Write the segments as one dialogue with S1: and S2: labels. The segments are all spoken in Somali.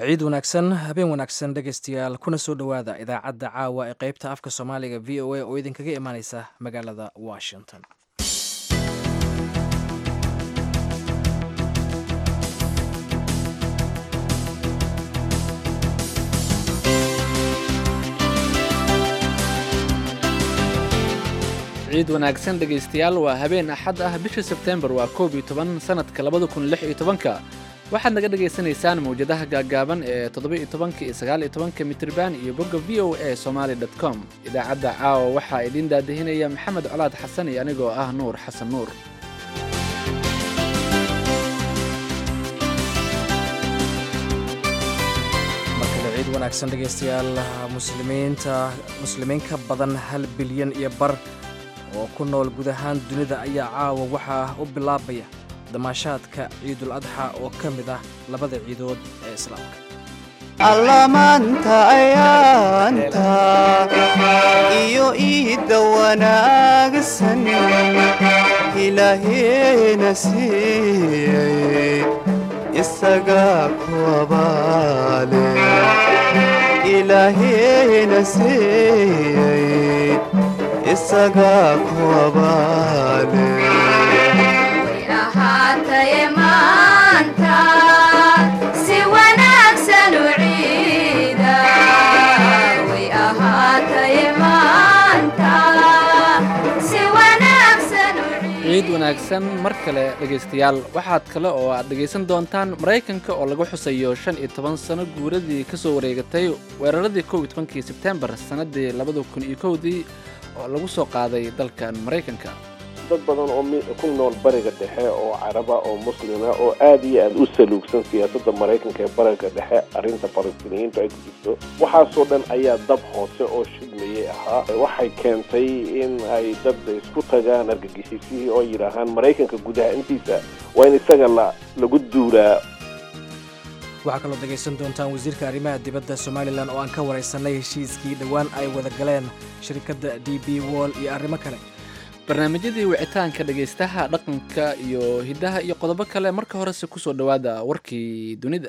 S1: ciid wanaagsan habeen wanaagsan dhegaystayaal kuna soo dhowaada idaacadda caawa ee qeybta afka soomaaliga v o a oo idinkaga imaaneysa magaalada washington
S2: ciid wanaagsan dhegaystayaal waa habeen axad ah bisha sebteembar waa koob iyo toban sanadka labada kun lix iyo tobanka waxaad naga dhagaysanaysaan mawjadaha gaaggaaban ee toddoba-iyo tobanka iyo sagaal iyo tobanka mitriban iyo bogga v o a somaali dot com idaacadda caawa waxaa idiin daadihinaya maxamed colaad xasan iyo anigoo ah nuur xasan nuur
S1: markale ciid wanaagsan dhegaystayaal muslimiinta muslimiin ka badan hal bilyan iyo bar oo ku nool guud ahaan dunida ayaa caawa waxaa u bilaabaya damaashaadka ciidul adxa oo ka mid ah labada ciidood ee islaamka
S3: allamaanta ayaanta iyo iidda wanaagsan ilaaheena siiyey isagaa ku abaale ilaaheena siiyey isagaa ku abaale
S4: ahaataye maanta si wanaagsan u ciida way ahaataye maanta si wanaagsan u
S2: ciid wanaagsan mar kale dhegaystayaal waxaad kale oo aad dhegaysan doontaan maraykanka oo lagu xusayo shan iyo toban sano guuradii ka soo wareegatay weeraradii kow iyo tobankii sebtembar sannaddii labada kun iyo kowdii oo lagu soo qaaday dalkan maraykanka
S5: dad badan oo ku nool bariga dhexe oo caraba oo muslima oo aad iyo aad u saluugsan siyaasadda maraykanka ee bariga dhexe arrinta falastiiniyiintu ay ku jirto waxaasoo dhan ayaa dab hoose oo shidmayay ahaa waxay keentay in ay dad isku tagaan argagixisihii oo yidhaahaan maraykanka gudaha intiisa waa in isaga la lagu duulaa
S1: waxaa kaloo dhegaysan doontaan wasiirka arrimaha dibadda somalilan oo aan ka waraysanay heshiiskii dhowaan ay wada galeen shirkadda d b wall iyo arrimo kale
S2: barnaamijyadii wicitaanka dhegaystaha dhaqanka iyo hiddaha iyo qodobo kale marka horese kusoo dhowaada warkii dunida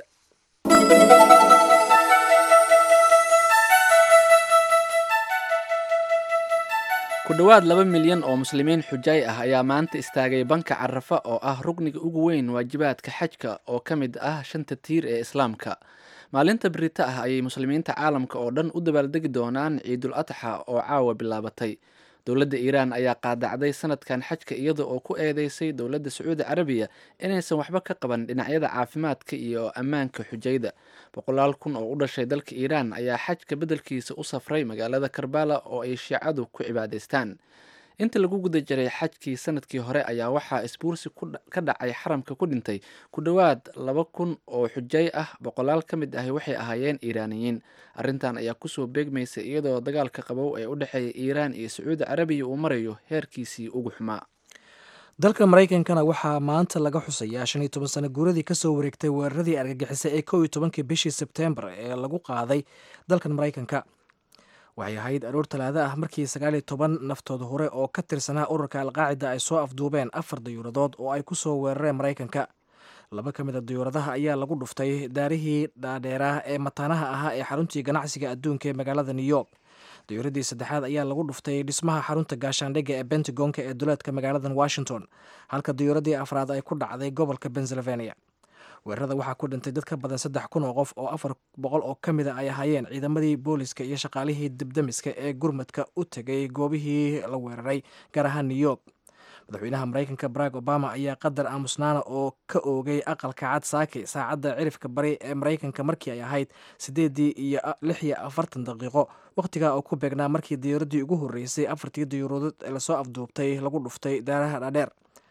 S2: ku dhowaad laba milyan oo muslimiin xujaay ah ayaa maanta istaagay banka carafa oo ah rugniga ugu weyn waajibaadka xajka oo ka mid ah shanta tiir ee islaamka maalinta berita ah ayay muslimiinta caalamka oo dhan u dabaaldegi doonaan ciidul adxa oo caawa bilaabatay dowladda iiraan ayaa qaadacday sanadkan xajka iyada oo ku eedeysay dowladda sacuudi carabiya inaysan waxba ka qaban dhinacyada caafimaadka iyo ammaanka xujayda boqolaal kun oo u dhashay dalka iiraan ayaa xajka beddelkiisa u safray magaalada karbala oo ay shiicadu ku cibaadaystaan inta lagu guda jiray xajkii sanadkii hore ayaa waxaa isbuursi ka dhacay xaramka ku dhintay ku dhowaad laba kun oo xujay ah boqolaal ka mid ahi waxay ahaayeen iiraaniyiin arrintan ayaa kusoo beegmaysa iyadoo dagaalka qabow ee u dhexeeya iiraan iyo sacuudi carabiya uu marayo heerkiisii ugu xumaa
S1: dalka maraykankana waxaa maanta laga xusayaa shan iyo toban sano guuradii kasoo wareegtay weeraradii argagixisay ee kow iyo tobankii bishii sebteembar ee lagu qaaday dalkan maraykanka waxay ahayd aroor talaado ah markii sagaal iyo toban naftood hore oo ka tirsanaa ururka alqaacida ay soo afduubeen afar dayuuradood oo ay ku soo weerareen maraykanka laba ka mid a dayuuradaha ayaa lagu dhuftay daarihii dhaadheeraah ee mataanaha ahaa ee xaruntii ganacsiga adduunka ee magaalada new york dayuuradii saddexaad ayaa lagu dhuftay dhismaha xarunta gaashaandhigga ee bentagonka ee duleedka magaaladan washington halka dayuuradii afraad ay ku dhacday gobolka pennsylvania weerarada waxaa ku dhintay dad ka badan saddex kun oo qof oo afar boqol oo ka mida ay ahaayeen ciidamadii booliska iyo shaqaalihii dibdamiska ee gurmadka u tegay goobihii la weeraray gaar ahaan new york madaxweynaha maraykanka barack obama ayaa qadar aamusnaana oo ka oogay aqalka cad saaki saacadda cirifka bari ee maraykanka markii ay ahayd siddeedii iyo lix iyo afartan daqiiqo wakhtigaa oo ku beegnaa markii dayuuradii ugu horreysay afartii dayuuradood ee lasoo afduubtay lagu dhuftay daaraha dhaadheer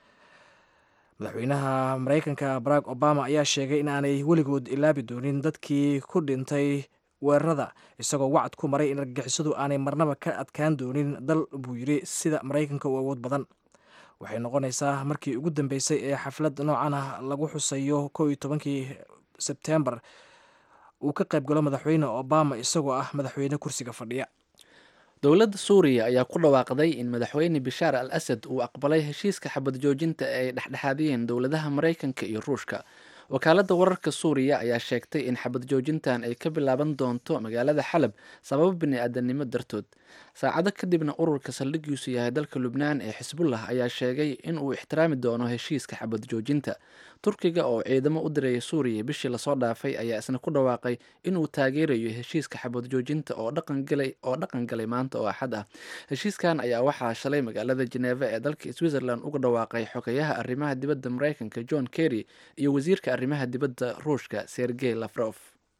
S1: madaxweynaha maraykanka barack obama ayaa sheegay in aanay weligood ilaabi doonin dadkii ku dhintay weerarada isagoo wacad ku maray in argagixisadu aanay marnaba ka adkaan doonin dal buu yidhi sida maraykanka u awood badan waxay noqonaysaa markii ugu dambeysay ee xaflad noocan ah lagu xusayo kow iyo tobankii sebteembar uu ka qayb galo madaxweyne obama isagoo ah madaxweyne kursiga fadhiya
S2: dowladda suuriya ayaa ku dhawaaqday in madaxweyne bishaar al asad uu aqbalay heshiiska xabad joojinta ee ay dhexdhexaadiyeen dowladaha maraykanka iyo ruushka wakaaladda wararka suuriya ayaa sheegtay in xabad joojintan ay ka bilaaban doonto magaalada xalab sababo bini-aadanimo dartood saacado kadibna ururka saldhigiisu yahay dalka lubnaan ee xisbullah ayaa sheegay in uu ixtiraami doono heshiiska xabad joojinta turkiga oo ciidamo u diraya suuriya bishii lasoo dhaafay ayaa isna ku dhawaaqay inuu taageerayo heshiiska xabad joojinta oo dhaqan galay maanta oo axad ah heshiiskan ayaa waxaa shalay magaalada jeneeva ee dalka switzerland uga dhawaaqay xogeyaha arrimaha dibadda mareykanka john kerry iyo wasiirka arrimaha dibadda ruushka sergey lafrof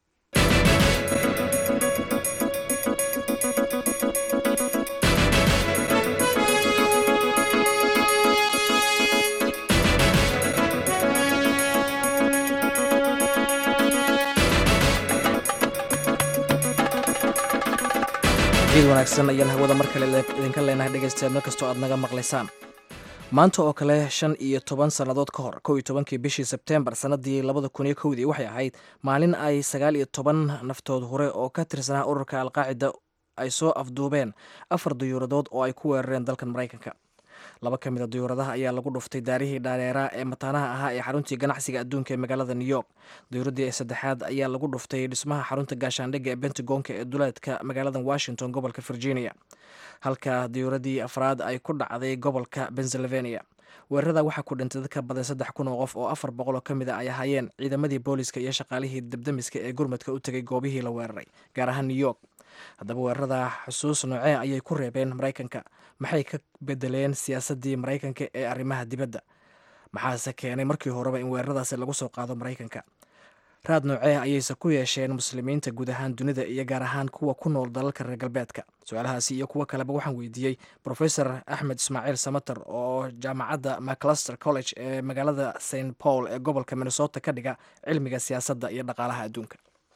S1: geed wanaagsan ayaan hawada mar kale idinka leenahay dhegaystayaal meel kastoo aad naga maqlaysaan maanta oo kale shan iyo toban sannadood ka hor kow iyo tobankii bishii sebteembar sannaddii labada kun iyo kowdii waxay ahayd maalin ay sagaal iyo toban naftood hore oo ka tirsanaa ururka alqaacida ay soo afduubeen afar dayuuradood oo ay ku weerareen dalkan maraykanka laba ka mid a dayuuradaha ayaa lagu dhuftay daarihii dhaareeraa ee mataanaha ahaa ee xaruntii ganacsiga adduunka ee magaalada new york dayuuradii saddexaad ayaa lagu dhuftay dhismaha xarunta gaashaandhigga ee bentagonka ee duleedka magaalada washington gobolka virginia halka dayuuradii afraad ay ku dhacday gobolka pennsylvania weerarada waxaa ku dhintay dadka badan saddex kun oo qof oo afar boqol oo ka mid a ay ahaayeen ciidamadii booliska iyo shaqaalihii debdemiska ee gurmadka u tegay goobihii la weeraray gaar ahaan new york haddaba weerarada xusuus noocee ayay ku reebeen maraykanka maxay ka bedeleen siyaasaddii maraykanka ee arrimaha dibadda maxaase keenay markii horeba in weeraradaasi lagu soo qaado maraykanka raad noocee ayayse ku yeesheen muslimiinta guud ahaan dunida iyo gaar ahaan kuwa ku nool dalalka reer galbeedka su-aalahaasi iyo kuwo kaleba waxaan weydiiyey profesor axmed ismaaciil samater oo jaamacadda macluster college ee magaalada st paul ee gobolka minnesota ka dhiga cilmiga siyaasadda iyo dhaqaalaha adduunka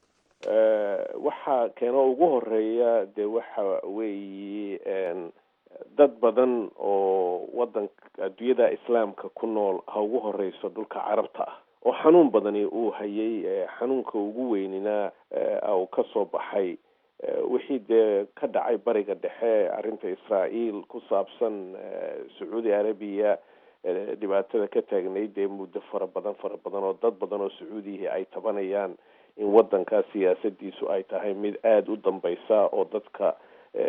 S5: waxaa keeno ugu horeeya dee waxa weeye dad badan oo wadanka adduunyada islaamka ku nool ha ugu horeyso dhulka carabta ah oo xanuun badani uu hayay xanuunka ugu weynina uu ka soo baxay wixii dee ka dhacay bariga dhexe arrinta israael ku saabsan sacuudi arabiya dhibaatada ka taagnayd dee muddo fara badan fara badan oo dad badan oo sacuudiyihii ay tabanayaan in wadankaa siyaasadiisu ay tahay mid aada u dambeysa oo dadka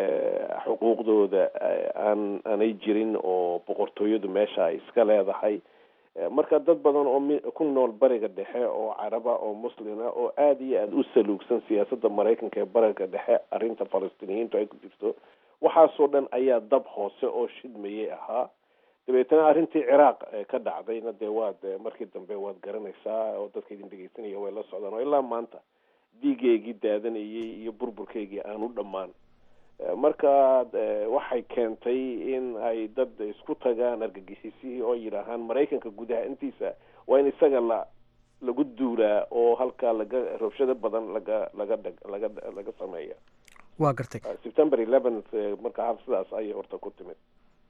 S5: xuquuqdooda aan aanay jirin oo boqortooyadu meesha ay iska leedahay marka dad badan oo ku nool bariga dhexe oo caraba oo muslima oo aada iyo aada u saluugsan siyaasadda maraykanka ee bariga dhexe arrinta falastiiniyiintu ay ku jirto waxaasoo dhan ayaa dab hoose oo shidmayay ahaa dabeetana arrintii ciraaq ka dhacdayna dee waad markii dambe waad garanaysaa oo dadka idin dhegeysanaya way la socdaan oo ilaa maanta dhiigeygii daadanayay iyo burburkeygii aan u dhammaan marka waxay keentay in ay dad isku tagaan argagixisihii oo yidhaahaan maraykanka gudaha intiisa waa in isaga la lagu duulaa oo halkaa laga rabshado badan laga laga dhag laga laga sameeya
S1: waa gartay
S5: september eleventh marka hal sidaas ayay horta ku timid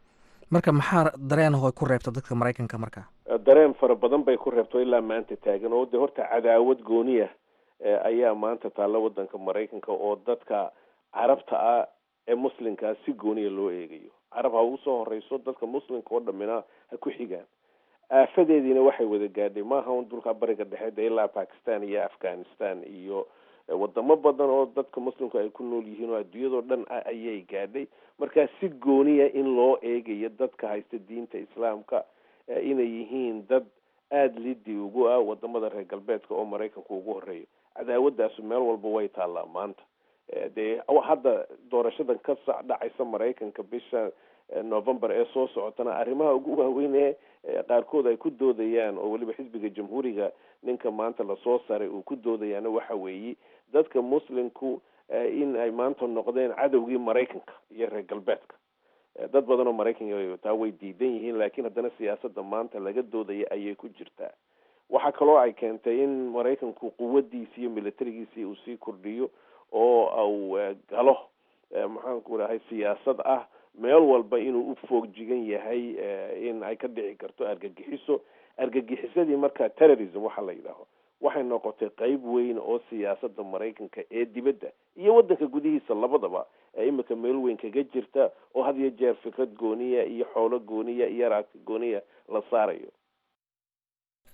S1: marka maxaa dareenaho ku reebta dadka maraykanka marka
S5: dareen fara badan bay ku reebto ilaa maanta taagan oo de horta cadaawad gooniya ayaa maanta taalla wadanka maraykanka oo dadka carabta ah ee muslimkaa si gooniya loo eegayo carab ha ugu soo horeyso dadka muslimka oo dhamina ha ku xigaan aafadeediina waxay wada gaadhay maaha un dulka bariga dhexe de ilaa pakistan iyo afghanistan iyo wadamo badan oo dadka muslimka ay ku nool yihiin oo adduunyadao dhan ayay gaadhay markaa si gooniya in loo eegayo dadka haysta diinta islaamka inay yihiin dad aada liddi ugu ah wadamada reer galbeedka oo maraykanka ugu horeeyo cadaawadaasu meel walba way taallaa maanta dee hadda doorashadan ka sa dhacaysa maraykanka bisha november ee soo socotana arrimaha ugu waaweyn ee qaarkood ay ku doodayaan oo weliba xisbiga jamhuuriga ninka maanta lasoo saray uu ku doodayaana waxa weeye dadka muslimku in ay maanta noqdeen cadowgii maraykanka iyo reer galbeedka dad badan oo maraykanka taa way diidan yihiin laakiin haddana siyaasadda maanta laga doodaya ayay ku jirtaa waxaa kaloo ay keentay in maraykanku quwadiisi iyo militarigiisii uu sii kordhiyo oo au galo maxaanku dhahay siyaasad ah meel walba inuu u foogjigan yahay in ay ka dhici karto argagixiso argagixisadii marka terrorism waxa la yidhaaho waxay noqotay qeyb weyn oo siyaasada maraykanka ee dibadda iyo wadanka gudihiisa labadaba ee imika meel weyn kaga jirta oo had iyo jeer fikrad gooniya iyo xoolo gooniya iyo raagti gooniya la saarayo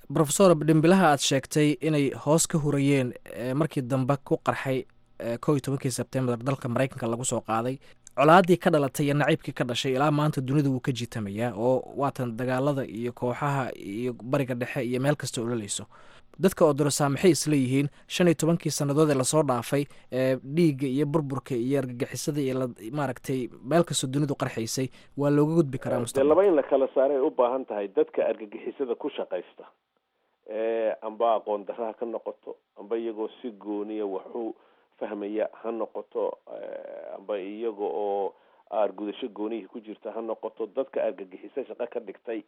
S1: rofesor dhimbilaha aad sheegtay inay hoos ka hurayeen markii dambe ku qarxay kow iyo tobankii sebtembar dalka maraykanka lagu soo qaaday colaadii ka dhalatay iyo naciibkii ka dhashay ilaa maanta dunida wuu ka jiitamayaa oo waatan dagaalada iyo kooxaha iyo bariga dhexe iyo meel kasta ololayso dadka odorosaa maxay isleeyihiin shan iyo tobankii sannadood ee lasoo dhaafay ee dhiigga iyo burburka iyo argagixisada iyo maaragtay meel kastoo dunidu qarxaysay waa looga gudbi karaa
S5: dee
S1: mustaqbal
S5: laba in la kala saaray ay u baahan tahay dadka argagixisada ku shaqaysta amba aqoon darra ha ka noqoto amba iyagoo si gooniya waxu fahmaya ha noqoto amba iyaga oo aargudasho goonihii ku jirta ha noqoto dadka argagixiso shaqo ka dhigtay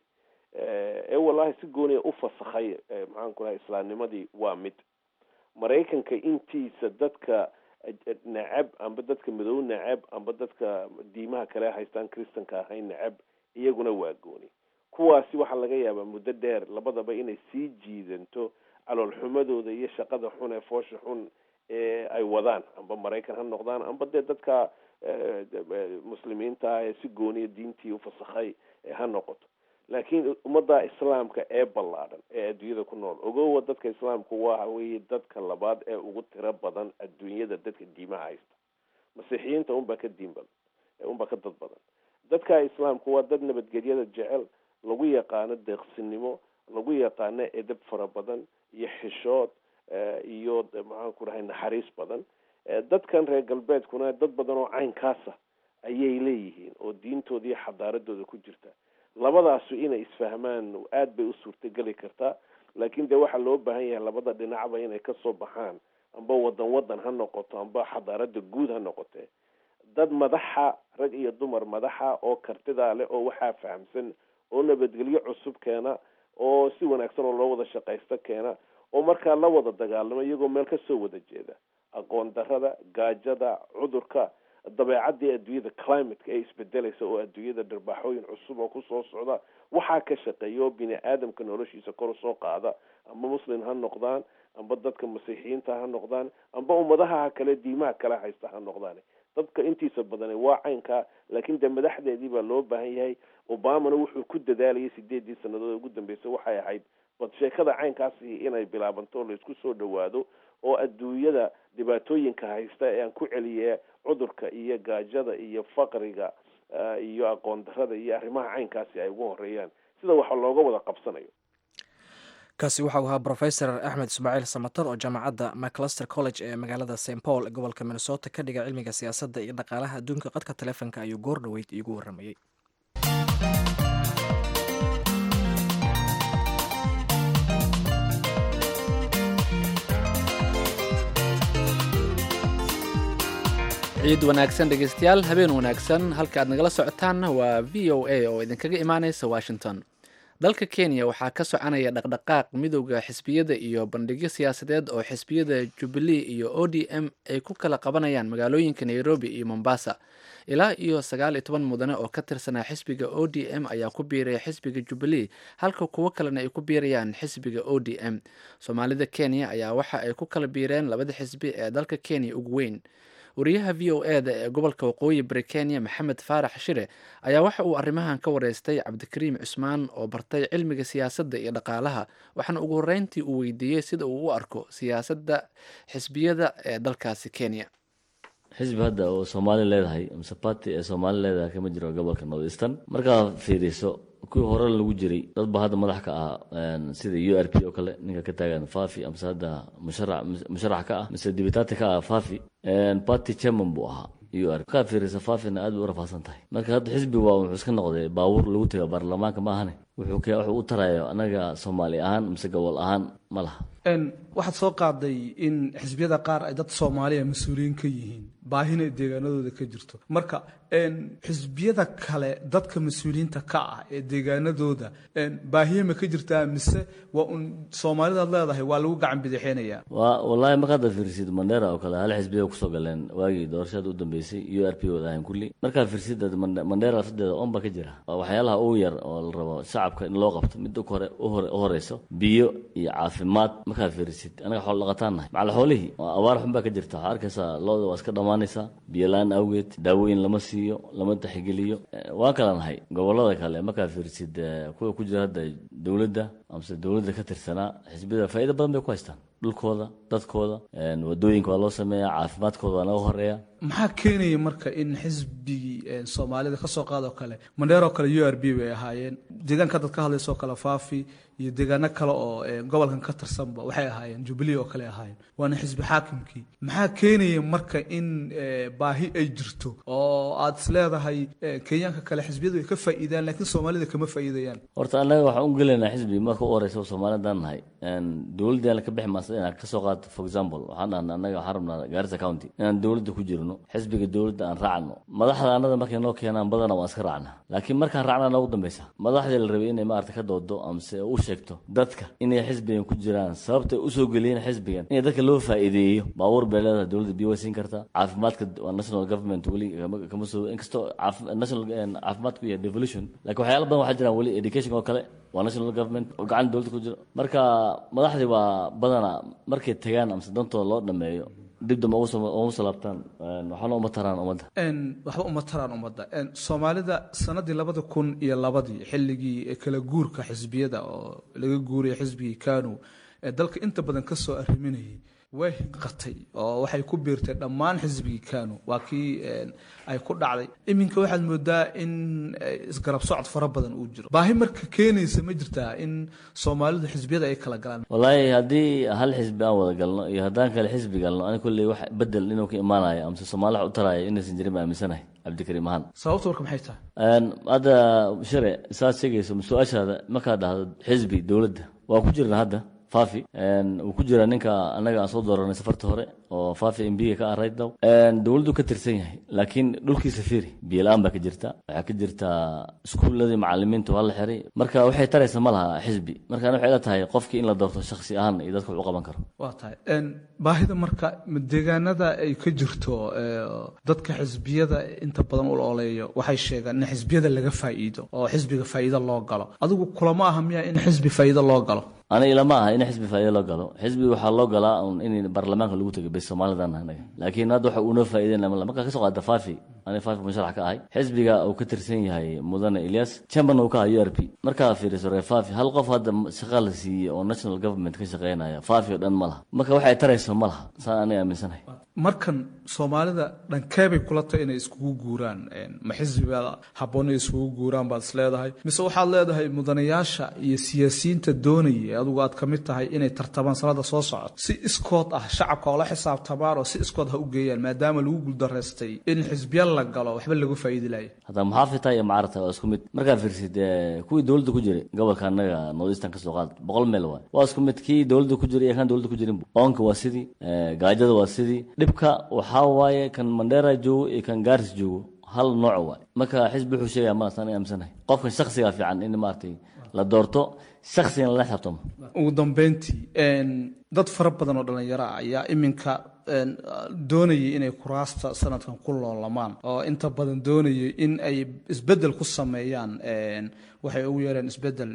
S5: ee wallahi si gooniya u fasakhay maxaan ku rahay islaamnimadii waa mid maraykanka intiisa dadka necab amba dadka madow necab amba dadka diimaha kale haystaan christanka ahayn necab iyaguna waa gooni kuwaasi waxaa laga yaabaa muddo dheer labadaba inay sii jiidanto caloolxumadooda iyo shaqada xun ee foosha xun ee ay wadaan amba maraykan ha noqdaan amba dee dadka muslimiinta ah ee si gooniya diintii ufasakhay ha noqoto laakiin ummadda islaamka ee ballaadhan ee adduunyada ku nool ogowa dadka islaamku waxa weeye dadka labaad ee ugu tiro badan adduunyada dadka diimaha haysta masiixiyiinta unbaa ka diin badan unbaa ka dad badan dadka islaamku waa dad nabadgelyada jecel lagu yaqaano deeqsinimo lagu yaqaano edab fara badan iyo xishood iyo maxaan ku dhahay naxariis badan dadkan reer galbeedkuna dad badan oo caynkaasa ayay leeyihiin oo diintooda iyo xadaaradooda ku jirta labadaasu inay isfahmaan aada bay u suurtageli kartaa laakiin dee waxaa loo baahan yahay labada dhinacba inay kasoo baxaan amba wadan wadan ha noqoto amba xadaarada guud ha noqotee dad madaxa rag iyo dumar madaxa oo kartidaa leh oo waxaa fahamsan oo nabadgelyo cusub keena oo si wanaagsan oo loo wada shaqaysto keena oo markaa la wada dagaalamo iyagoo meel kasoo wada jeeda aqoon darada gaajada cudurka dabeecadii adduunyada climateka ee isbedelaysa oo adduunyada dharbaaxooyin cusub oo kusoo socda waxaa ka shaqeeya oo bini aadamka noloshiisa kor usoo qaada amba muslim ha noqdaan amba dadka masiixiyiinta ha noqdaan amba ummadaha kale diimaha kale haysta ha noqdaan dadka intiisa badani waa caynkaa laakiin dee madaxdeedii baa loo baahan yahay obamana wuxuu ku dadaalayay sideedii sanadood ugu dambeysay waxay ahayd bad sheekada caynkaasi inay bilaabanto oo laisku soo dhawaado oo adduunyada dhibaatooyinka haysta ee aan ku celiye cudurka iyo gaajada iyo faqriga iyo aqoon darada iyo arrimaha caynkaasi ay ugu horeeyaan sida waxa looga wada qabsanayo
S1: kaasi waxau ahaa rofesor axmed ismaaciil samatar oo jaamacadda macluster college ee magaalada st paul gobolka minnesota ka dhiga cilmiga siyaasadda iyo dhaqaalaha adduunka qadka taleefonka ayuu goor dhoweyd iigu waramayey
S2: ciid wanaagsan dhegeystayaal habeen wanaagsan halka aad nagala socotaanna waa v o a oo idinkaga imaaneysa washington dalka kenya waxaa ka soconaya dhaqdhaqaaq midowda xisbiyada iyo bandhigyo siyaasadeed oo xisbiyada jubilee iyo o d m ay ku kala qabanayaan magaalooyinka nairobi iyo mombasa ilaa iyo sagaal iyo toban mudane oo ka tirsanaa xisbiga o d m ayaa ku biiraya xisbiga jubilee halka kuwo kalena ay ku biirayaan xisbiga o d m soomaalida kenya ayaa waxa ay ku kala biireen labada xisbi ee dalka kenya ugu weyn wariyaha v o e da ee gobolka waqooyi bari kenya maxamed faarax shire ayaa waxa uu arrimahan ka wareystay cabdikariim cusmaan oo bartay cilmiga siyaasadda iyo dhaqaalaha waxaana ugu horreyntii uu weydiiyey sida uu u arko siyaasadda xisbiyada ee dalkaasi kenya
S6: xisbi hadda oo soomaali leedahay mise party ee soomaali leedahay kama jiro gobolka north eastern markaad fiiriso kuwii hore lagu jiray dad ba hadda madax ka ah sida u r p oo kale ninka ka taagan fafi amase hadda musharax musharax ka ah mise dibitaati ka ah fafi party chairman buu ahaa u r markaa fiirisa fafina aad bay u rafaadsan tahay marka hadda xisbi waa wuxuu iska noqday baabuur lagu taga baarlamaanka ma ahane wuxuu k wuxuu u tarayo anaga soomaali ahaan mise gobol ahaan ma laha
S7: waxaad soo qaaday in xisbiyada qaar ay dad soomaaliya mas-uuliyiin ka yihiin baahina deegaanadooda ka jirto marka xisbiyada kale dadka mas-uuliyiinta ka ah ee deegaanadooda baahiya ma ka jirtaa mise waa un soomaalidaad leedahay waa lagu gacan bidixeynaya
S6: waa wallaahi marka hadda fiirsid mandera oo kale hal xisbiya kusoo galeen waagii doorashada u dambeysay u r p wadahayn kulli markaa fiirsid mandera laftadeeda oonba ka jira waa waxyaalaha ugu yar oo la rabo shacabka in loo qabto mid hore u horeyso biyo iyo caafimaad markaa fiirsid anaga xoolo dhaqataan nahay macal xoolihii abaar xun baa ka jirta waxaa arkaysaa looda waa iska dhammaanaysaa biyo la-aan awgeed daawooyin lama siiyo lama taxigeliyo waan kala nahay gobolada kale markaa fiirsid kuwa ku jira hadda dowladda amase dowladda ka tirsanaa xisbiyada faa'iido badan bay ku haystaan dhulkooda dadkooda wadooyinka waa loo sameeyaa caafimaadkooda waa naga horeeya
S7: maxaa keenaya marka in xisbigii soomaalida kasoo qaadoo kale mandheeroo kale u r b bay ahaayeen deegaanka dad ka hadlaysoo kale faafi iyo deegaano kale oo gobolkan ka tirsanba waxay ahaayeen jubilee oo kale ahaayeen waana xisbi xaakimkii maxaa keenaya marka in baahi ay jirto oo aad is leedahay kenyaanka kale xisbiyadu ay ka faa'iidaan laakiin soomaalida kama faa'iidayaan
S6: horta annaga waxaan u gelaynaa xisbi marka u horeysa oo soomaalidaan nahay dowladda ka bixi maasa inaan kasoo qaato for example waxaan dhahnaa annaga waxaan rabnaa gaarisa county inaan dowladda ku jirno xisbiga dowladda aan raacno madaxda annada markay noo keenaan badana waan iska raacnaa laakiin markaan raacnaa noogu dambeysa madaxdii la rabay inay maarata ka doodo amase u sheegto dadka inay xisbigan ku jiraan sababtay usoo geliyeen xisbigan inay dadka loo faa'iideeyo baabuur bay leedahay dowladda biyo way siin kartaa caafimaadka waa national government weli kama soo inkastoo national caafimaadku iyo devolution laakiin waxyaala badan waxaa jiraan weli education oo kale waa national government oo gacan dowladda ku jiro marka madaxdii waa badana markay tagaan amase dantooda loo dhameeyo dib dambe ugu soo laabtaan waxaana uma taraan ummadda
S7: waxba uma taraan ummadda soomaalida sanadii labada kun iyo labadii xilligii kala guurka xisbiyada oo laga guuraya xisbigii kanu ee dalka inta badan ka soo arriminayay way hinqatay oo waxay ku biirtay dhammaan xisbigii kanu waa kii ay ku dhacday iminka waxaad moodaa in isgarab socod fara badan uu jiro baahi marka keenaysa ma jirtaa in soomaalidu xisbiyada ay kala galaan
S6: wallaahi haddii hal xisbi aan wada galno iyo haddaan kale xisbi galno ani kulley wax bedel inuu ka imaanayo amase soomaali wax u taraayo inaysan jirin baa aaminsanahay cabdikariim ahaan
S7: sababta warka maxay tahay
S6: hadda share saad sheegayso su-aashaada markaad dhahdo xisbi dowladda waa ku jirna hadda fafi uu ku jira ninka annaga aan soo dooranay safarta hore oo fafi mbiga ka ah rightdow dowladdu ka tirsan yahay laakiin dhulkiisa fiiri biyola-aan baa ka jirta waxaa ka jirta iskuuladii macalimiinta waa la xiray marka waxay taraysa ma laha xisbi marka waxay la tahay qofkii in la doorto shaksi ahaan iyo dadka wax u qaban karo
S7: waa tahay baahida marka deegaanada ay ka jirto dadka xisbiyada inta badan u ooleeyo waxay sheegaan in xisbiyada laga faa'iido oo xisbiga faa'iido loo galo adigu kulama aha miya in xisbi faa'iido loo galo
S6: ani ilama aha in xisbi faa'iido loo galo xisbi waxaa loo galaa un in baarlamaanka lagu tago bes soomalidan anaga laakiin hadda waxa uunoo faa'iideyn markaa kasoo qaada fafi ani fafi musharax ka ahay xisbiga uu ka tirsan yahay mudane ilyas chamberna uu ka aha u r p markaa fiiriso reer fafi hal qof hadda shaqa la siiyey oo national government ka shaqeynaya fafi oo dhan ma laha marka waxay tarayso ma laha saan aniga aaminsanahay
S7: markan soomaalida dhankeebay kula tahay inay iskugu guuraan ma xisbiga habboon inay iskugu guuraan baad is leedahay mise waxaad leedahay mudanayaasha iyo siyaasiyiinta doonaya adigu aad ka mid tahay inay tartamaan sanada soo socod si iskood ah shacabka oo la xisaabtamaan oo si iskood ha u geeyaan maadaama lagu guuldaraystay in xisbiya la galo waxba lagu faa'iidi laaya
S6: hadda muxaafidta iyo macarata waa isku mid markaa fiirsid kuwii dowladda ku jiray gobolka annaga northeastern kasoo qaad boqol meel waay waa isku mid kii dowladda ku jiray iyo kan dowladda ku jirin oonka waa sidii gaajada waa sidii dhibka waxaa waaye kan mandheera joogo iyo kan gaaris joogo hal nooc waay marka xisbi wuxuu sheegaya malas aniga aaminsanahay qofkan shaksiga fiican in maaragtay la doorto shaksigan lala xisaabtamo
S7: ugu dambeyntii dad fara badan oo dhallinyaro ah ayaa iminka doonayay inay kuraasta sanadkan ku loolamaan oo inta badan doonayay in ay isbedel ku sameeyaan waxay ugu yeereen isbedel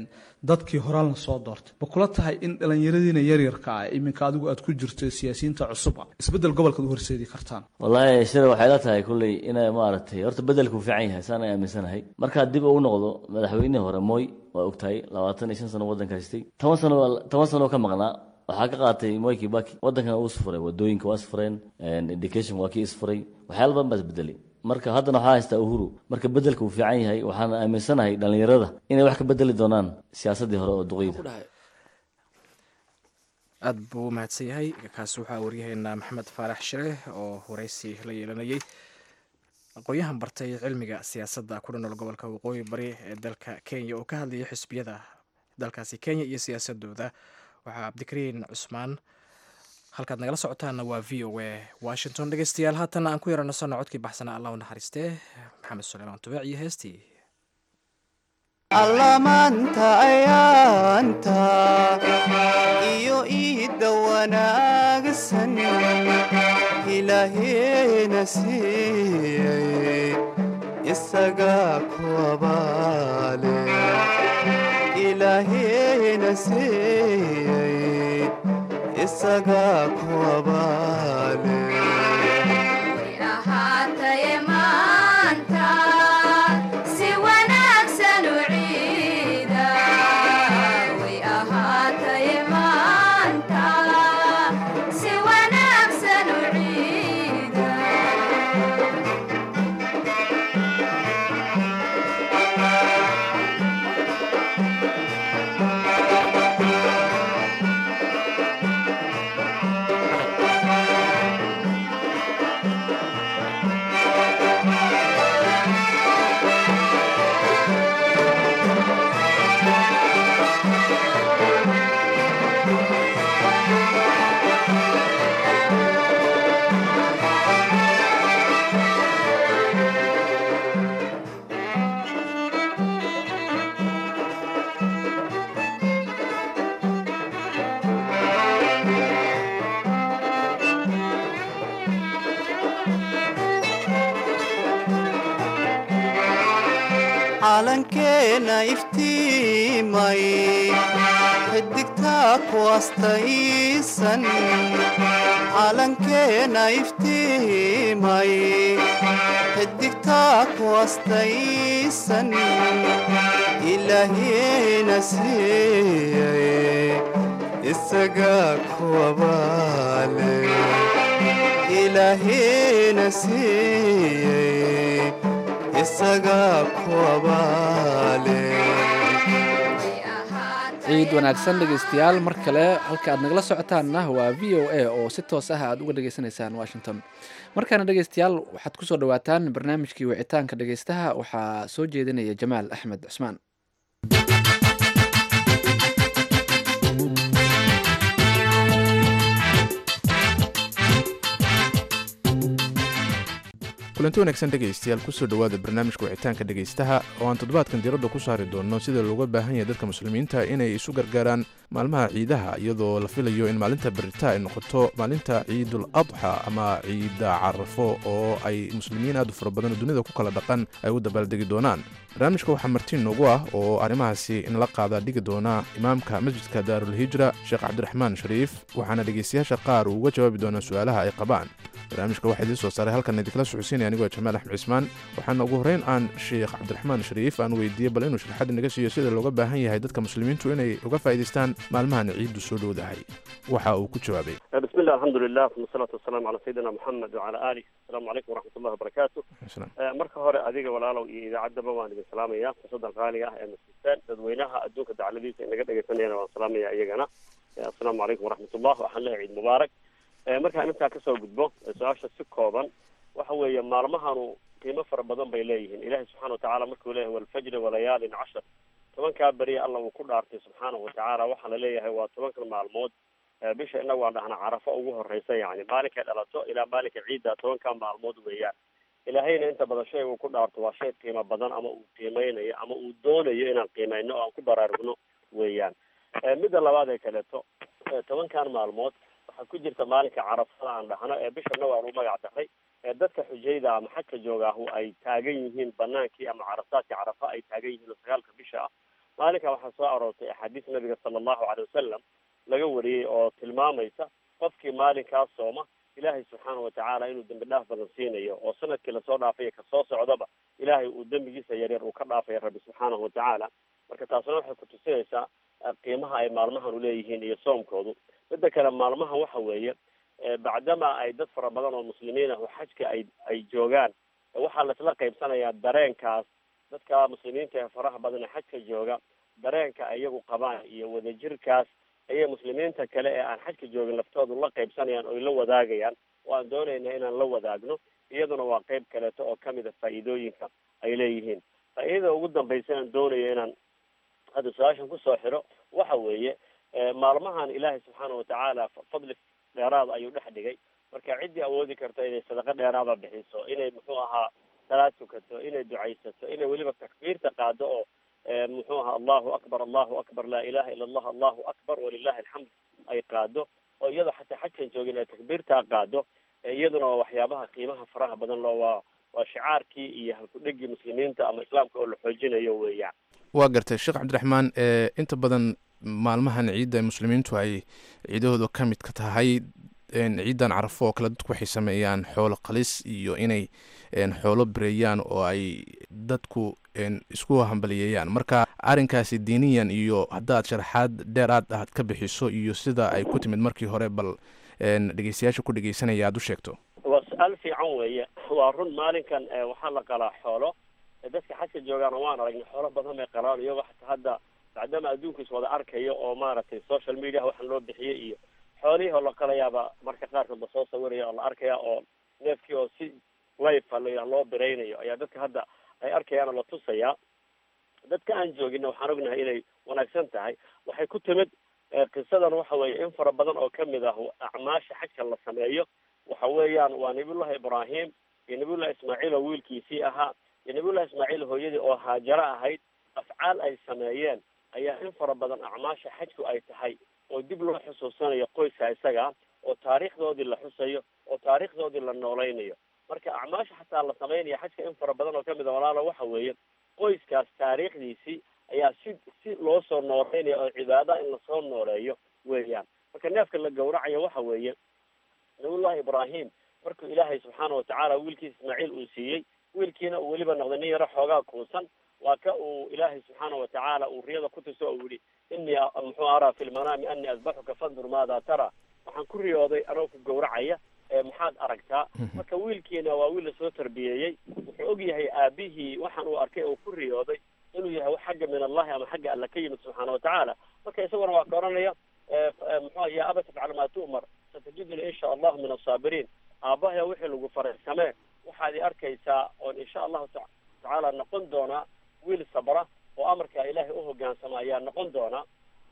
S7: dadkii horaan la soo doortay ma kula tahay in dhallinyaradiina yaryarka ah iminka adigu aad ku jirto siyaasiyiinta cusub ah isbedel gobolkaad u horseedi kartaan
S6: wallaahi shire waxay la tahay kulley inay maaragtay horta bedelku fiican yahay saan ay aaminsanahay markaa dib ugu noqdo madaxweynihii hore mooy waa ogtahay labaatan iyo shan sano waddanka haystay toban sano toban sano ka maqnaa waxaa ka qaatay moi kibaki waddankana uu isfuray wadooyinka waa isfureen education waa kii isfuray waxyaala badan baa isbedelay marka haddana waxaa haystaa uhuru marka bedelka uu fiican yahay waxaan aaminsanahay dhallinyarada inay wax ka bedeli doonaan siyaasaddii hore oo duqeyda
S1: aada buu u mahadsan yahay kaasi waxaa waryaheena maxamed faarax shire oo waraysi la yeelanayay aqoon-yahan bartay cilmiga siyaasadda ku dhanool gobolka waqooyi bari ee dalka kenya oo ka hadlayay xisbiyada dalkaasi kenya iyo siyaasadooda waxaa cabdikariin cusmaan halkaad nagala socotaanna waa v o a washington dhegeystayaal haatanna aan ku yaranasanno codkii baxsanaa allah u naxariistee maxamed suleymaan tubeec iyo heestii
S3: allamaanta ayaanta iyo iidda wanaagsan ilaaheena siiyey isagaa ku abaale ilaaheena siiyey isagaa ku abaale
S4: ahaataye maanta si wanaagsan u ciida
S3: calankeena iftiimay xidigtaa ku astaysan calankeena iftiimay xidigtaa ku astaysan ilaahiyena siiyay isagaa kuwabaale ilaahiyena siiyey isagaa kuwabaale
S2: ciid wanaagsan dhegaystayaal mar kale halka aad nagala socotaanna waa v o a oo si toos ah aad uga dhagaysanaysaan washington markaana dhegaystayaal waxaad kusoo dhawaataan barnaamijkii wicitaanka dhegaystaha waxaa soo jeedinaya jamaal axmed cusmaan
S8: kulanti wanaagsan dhegaystayaal kusoo dhowaada barnaamijka wicitaanka dhegaystaha oo aan toddobaadkan diiradda ku saari doonno sida looga baahan yahay dadka muslimiinta inay isu gargaaraan maalmaha ciidaha iyadoo la filayo in maalinta berita ay noqoto maalinta ciidul adxa ama ciida carafo oo ay muslimiin aad u fara badan oo dunida ku kala dhaqan ay u dabaaldegi doonaan barnaamijka waxaa martiin noogu ah oo arrimahaasi inala qaada dhigi doona imaamka masjidka daarulhijra sheekh cabdiraxmaan shariif waxaana dhegaystayaasha qaar uu uga jawaabi doonaa su-aalaha ay qabaan barnaamijka waxaa idiin soo saaray halkan idinkala socodsiinaya anigoo jamaal axmed cismaan waxaana ugu horreyn aan sheekh cabdiraxmaan shariif aan weydiiyey bal inuu sharaxad inaga siiyo sida looga baahan yahay dadka muslimiintu inay uga faa'iidaystaan maalmahan ciiddu soo dhowdahay waxa uu ku jawaabay
S9: بسم الله الحمد لله ثم الصلاة والسلام على سيدنا محمد وعلى آله السلام عليكم ورحمة الله وبركاته آه، marka hore adiga walaalow iyo idaacaddaba waan idin salaamaya fursadan qaaliga ah ee masiisaan dadweynaha adduunka dacladiisa inaga dhegaysanayana waan salaamaya iyagana Eh, assalaamu calaykum waraxmatullah waxaan leeyahay ciid mubaarak Eh, markaan intaa kasoo gudbo eh, su-aasha si kooban waxa weeye maalmahanu qiimo fara badan bay leeyihiin ilahi subxana watacaala markuu leeyahay walfajri walayaalin cashar tobankaa beriya alla uu ku dhaartay subxaanahu watacaala waxaa la leeyahay waa tobankan maalmood Eh, bisha inagu aan dhahna carafo ugu horeysa yani maalinkay dhalato ilaa maalinka ciidda tobankaa maalmood weeyaan ilaahayna inta badan shay uu ku dhaarto waa shay qiimo badan ama uu qiimeynayo ama uu doonayo inaan qiimeyno oo aan ku baraarugno weeyaan Eh, midda labaad ee kaleeto eh, tobankan maalmood waxaa ku jirta maalinka carafada aan dhahno ee bishana waan u magac daray ee dadka xujayda ama xagka joogaahu ay taagan yihiin banaankii ama carasaadkii carafa ay taagan yihiin oo sagaalka bisha ah maalinka waxaa soo aroortay axaadiis nabiga sala allahu caley wasalam laga wariyey oo tilmaamaysa qofkii maalinkaas sooma ilaahay subxaana watacaala inuu dembi dhaaf badan siinayo oo sanadkii lasoo dhaafaya kasoo socdaba ilaahay uu dembigiisa yaryar uu ka dhaafaya rabbi subxaanahu watacaala marka taasna waxay kutusinaysaa eh, qiimaha ay maalmahanu leeyihiin iyo soomkoodu midda kale maalmaha waxa weeye eh, bacdama ay dad fara badan oo muslimiin ah oo xajka ay ay joogaan eh, waxaa laisla qaybsanayaa dareenkaas dadka muslimiinta ee faraha badan ee xajka jooga dareenka ay iyagu qabaan iyo wadajirkaas ayay muslimiinta kale ee aan xajka joogin laftoodu la qaybsanayaan oo ay la wadaagayaan oo aan doonayna inaan la wadaagno iyaduna waa qayb kaleeto oo kamid a faa'iidooyinka ay leeyihiin faa'iidada ugu dambaysa aan doonayo inaan hadda su-aashan kusoo xiro waxa weeye eh, maalmahan ilaahay subxaana watacaala fa- fadli dheeraada ayuu dhex dhigay marka ciddii awoodi karta inay sadaqo dheeraada bixiso inay muxuu ahaa salaad tukato inay ducaysato inay weliba takbiirta qaado oo eh, muxuu ahaa allahu akbar allahu akbar laa ilaha ila allah allahu akbar walilahi alxamd ay qaado oo iyadoo xataa xajkan joogin ay takbiirtaa qaado eh, iyaduna waa waxyaabaha qiimaha faraha badan loo waa waa shicaarkii iyo halkudhegii muslimiinta ama islaamka oo la xoojinayo weeyaan
S8: waa gartay sheekh cabdiraxmaan ee inta badan maalmahan ciidda ay muslimiintu ay ciidahooda ka mid ka tahay een, ciidan carafo oo kale dadku waxay sameeyaan xoolo qalis iyo inay een, xoolo bireeyaan oo ay dadku een, isku hambaliyeeyaan marka arrinkaasi diiniyan iyo haddaad sharaxaad dheeraad aad ka bixiso iyo sida ay ku timid markii hore bal een, dhegeystayaasha ku dhegeysanaya aad u sheegto
S9: waa su-aal fiican weeye waa run maalinkan eh, waxaa la qalaa xoolo Eh, dadka xajka joogaana waan aragnay xoolo badan bay qalaan iyagoo xataa hadda bacdama adduunku is wada arkayo oo maaragtay social media waxaan loo bixiyey iyo xoolihii oo la qalayaaba marka qaarkood lasoo sawiraya oo la arkaya oo neefkii oo si life la loo biraynayo ayaa dadka hadda ay arkayaan oo la tusayaa dadka aan joogina waxaan ognahay inay wanaagsan tahay waxay ku timid eh, qisadan waxa weeye in fara badan oo kamid ah acmaasha xajka la sameeyo waxa weeyaan waa nabiyullahi ibraahim iyo nabiyullahi ismaaciil oo wiilkiisii ahaa iyo nabiyullahi ismaaciil hooyadii oo haajaro ahayd afcaal ay sameeyeen ayaa in fara badan acmaasha xajku ay tahay oo dib loo xusuusanayo qoyska isaga oo taariikhdoodii la xusayo oo taariikhdoodii la nooleynayo marka acmaasha xataa la sameynaya xajka in fara badan oo kamid a walaalo waxa weeye qoyskaas taariikhdiisii ayaa si si loo soo nooleynaya oo cibaada in lasoo nooleeyo weeyaan marka neefka la gawracayo waxa weeye nabiyullahi ibraahim markuu ilaahay subxaana watacaala wiilkiisa ismaaciil uu siiyey wiilkiina uu weliba noqday nin yaro xoogaa kuusan waa ka uu ilaahay subxaana watacaala uu riyada ku tuso uu yihi inii muxuu araa fi lmanaami anii asbaxuka fandur maada tara waxaan ku riyooday anoo ku gawracaya ee maxaad aragtaa marka wiilkiina waa wiil lasoo tarbiyeeyey wuxuu og yahay aabihii waxaan uu arkay oo ku riyooday inuu yahay wax xagga min allahi ama xagga alla ka yimid subxaana watacaala marka isaguna waa ka oranaya muxuu ya aba tafcal maa tu'mar satajiduni insha allahu min asaabiriin aabahaya wixii lagu faray samee waxaad i arkaysaa oon insha allahu tacaala noqon doonaa wiil sabra oo amarkaa ilaahay u hogaansama ayaa noqon doonaa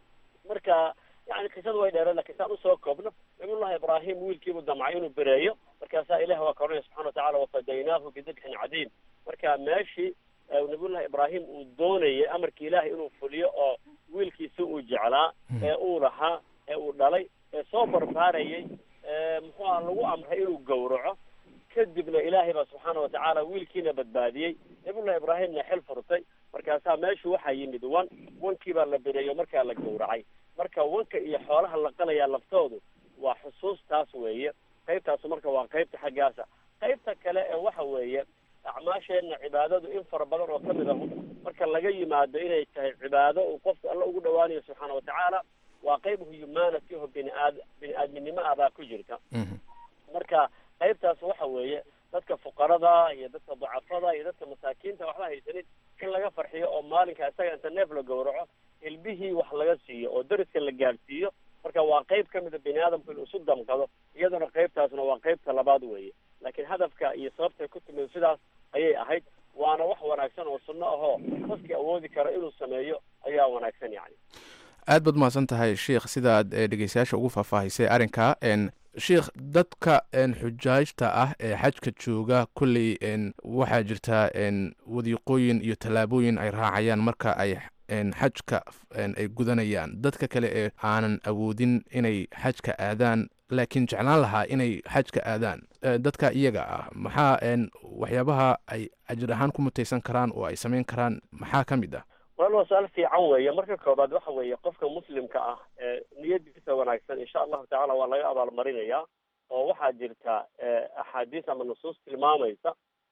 S9: marka yani qisadu way dheereen lakin saan usoo koobno nabiyullahi ibraahim wiilkiibuu damcay inuu bereeyo markaasaa ilahi waa ka oranaya subxana watacala wafadaynaahu bidibxin cadiim marka meeshii nabiyullahi ibraahim uu doonayay amarkii ilaahay inuu fuliyo oo wiilkiisi uu jeclaa ee uu lahaa ee uu dhalay ee soo barbaarayay muxuu aha lagu amray inuu gawraco kadibna ilaahay baa subxaana watacaala wiilkiina badbaadiyey nabiyullahi ibraahimna xil furtay markaasaa meeshu waxaa yimid wan wankii baa la bereeyo markaa la gawracay marka wanka iyo xoolaha la qalayaa laftoodu waa xusuustaas weeye qaybtaasu marka waa qaybta xaggaasa qaybta kale ee waxa weeye acmaasheenna cibaadadu in fara badan oo kamid ahu marka laga yimaado inay tahay cibaado uu qofku alla ugu dhawaanayo subxaana watacaala waa qayb humanity oo bini aad bini aadminimo ah baa ku jirta marka qaybtaas waxa weeye dadka fuqarada iyo dadka dacafada iyo dadka masaakiinta waxba haysanin in laga farxiyo oo maalinka isaga inta neef la gawraco hilbihii wax laga siiyo oo dariska la gaadhsiiyo marka waa qayb ka mida bini aadamku inuu isu damqado iyaduna qaybtaasna waa qaybta labaad weeye laakiin hadafka iyo sababtay ku timid sidaas ayay ahayd waana wax wanaagsan oo sunno ahoo qofkii awoodi kara inuu sameeyo ayaa wanaagsan yani
S8: aad baad umahadsan tahay sheikh sidaad dhegeystayaasha ugu faahfaahisay arrinka sheikh dadka xujaajta ah ee xajka jooga kolley waxaa jirtaa wadiiqooyin iyo tallaabooyin ay raacayaan marka ay xajka ay gudanayaan dadka kale ee aanan awoodin inay xajka aadaan laakiin jeclaan lahaa inay xajka aadaan dadka iyaga ah maxaa waxyaabaha ay ajir ahaan ku mutaysan karaan oo ay samayn karaan maxaa ka mid ah
S9: wal waa su-aal fiican weeye marka koobaad waxa weeye qofka muslimka ah ee niyadiisa wanaagsan insha allahu tacala waa laga abaalmarinayaa oo waxaa jirta axaadiis ama nusuus tilmaamaysa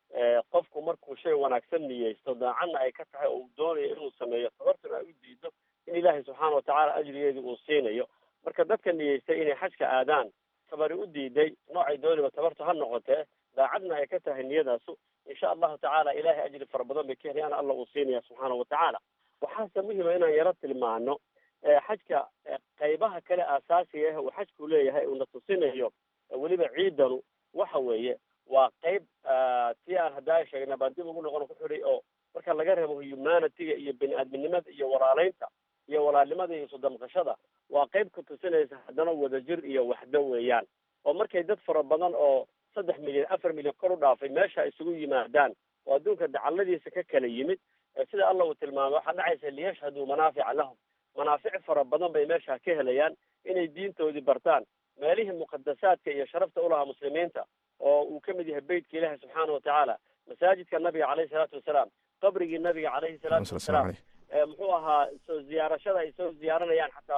S9: qofku markuu shay wanaagsan niyeysto daacadna ay ka tahay oo uu doonayo inuu sameeyo tabartuna ay u diido in ilaahay subxaana watacaala ajrigeedii uu siinayo marka dadka niyeystay inay xajka aadaan tabari u diiday noocay dooniba tabartu ha noqotee daacadna ay ka tahay niyadaasu insha allahu tacaala ilahay ajri fara badan bay ka helayaan alla uu siinaya subxaana watacaala waxaase muhima inaan yaro tilmaano xajka qaybaha kale aasaasiga ah uu xajku leeyahay uuna tusinayo weliba ciidanu waxa weeye waa qayb tii aan haddaa sheegna baan dib ugu noqon ku xidhay oo marka laga reebo humanityga iyo bini aadminimada iyo walaaleynta iyo walaalnimada iyo isudamqashada waa qayb ka tusinaysa haddana wadajir iyo waxdo weeyaan oo markay dad fara badan oo saddex milyan afar milyan kor u dhaafay meesha isugu yimaadaan oo adduunka dacalladiisa ka kala yimid sida alla uu tilmaamay waxaa dhacaysa liyashhaduu manaafica lahum manaafic fara badan bay meesha ka helayaan inay diintoodii bartaan meelihii muqadasaadka iyo sharafta ulahaa muslimiinta oo uu ka mid yahay beytka ilaahi subxaana watacaala masaajidka nabiga caleyhi salaatu wasalaam qabrigii nabiga caleyhi salaatu wasalaam muxuu ahaa soo ziyaarashada ay soo ziyaaranayaan xataa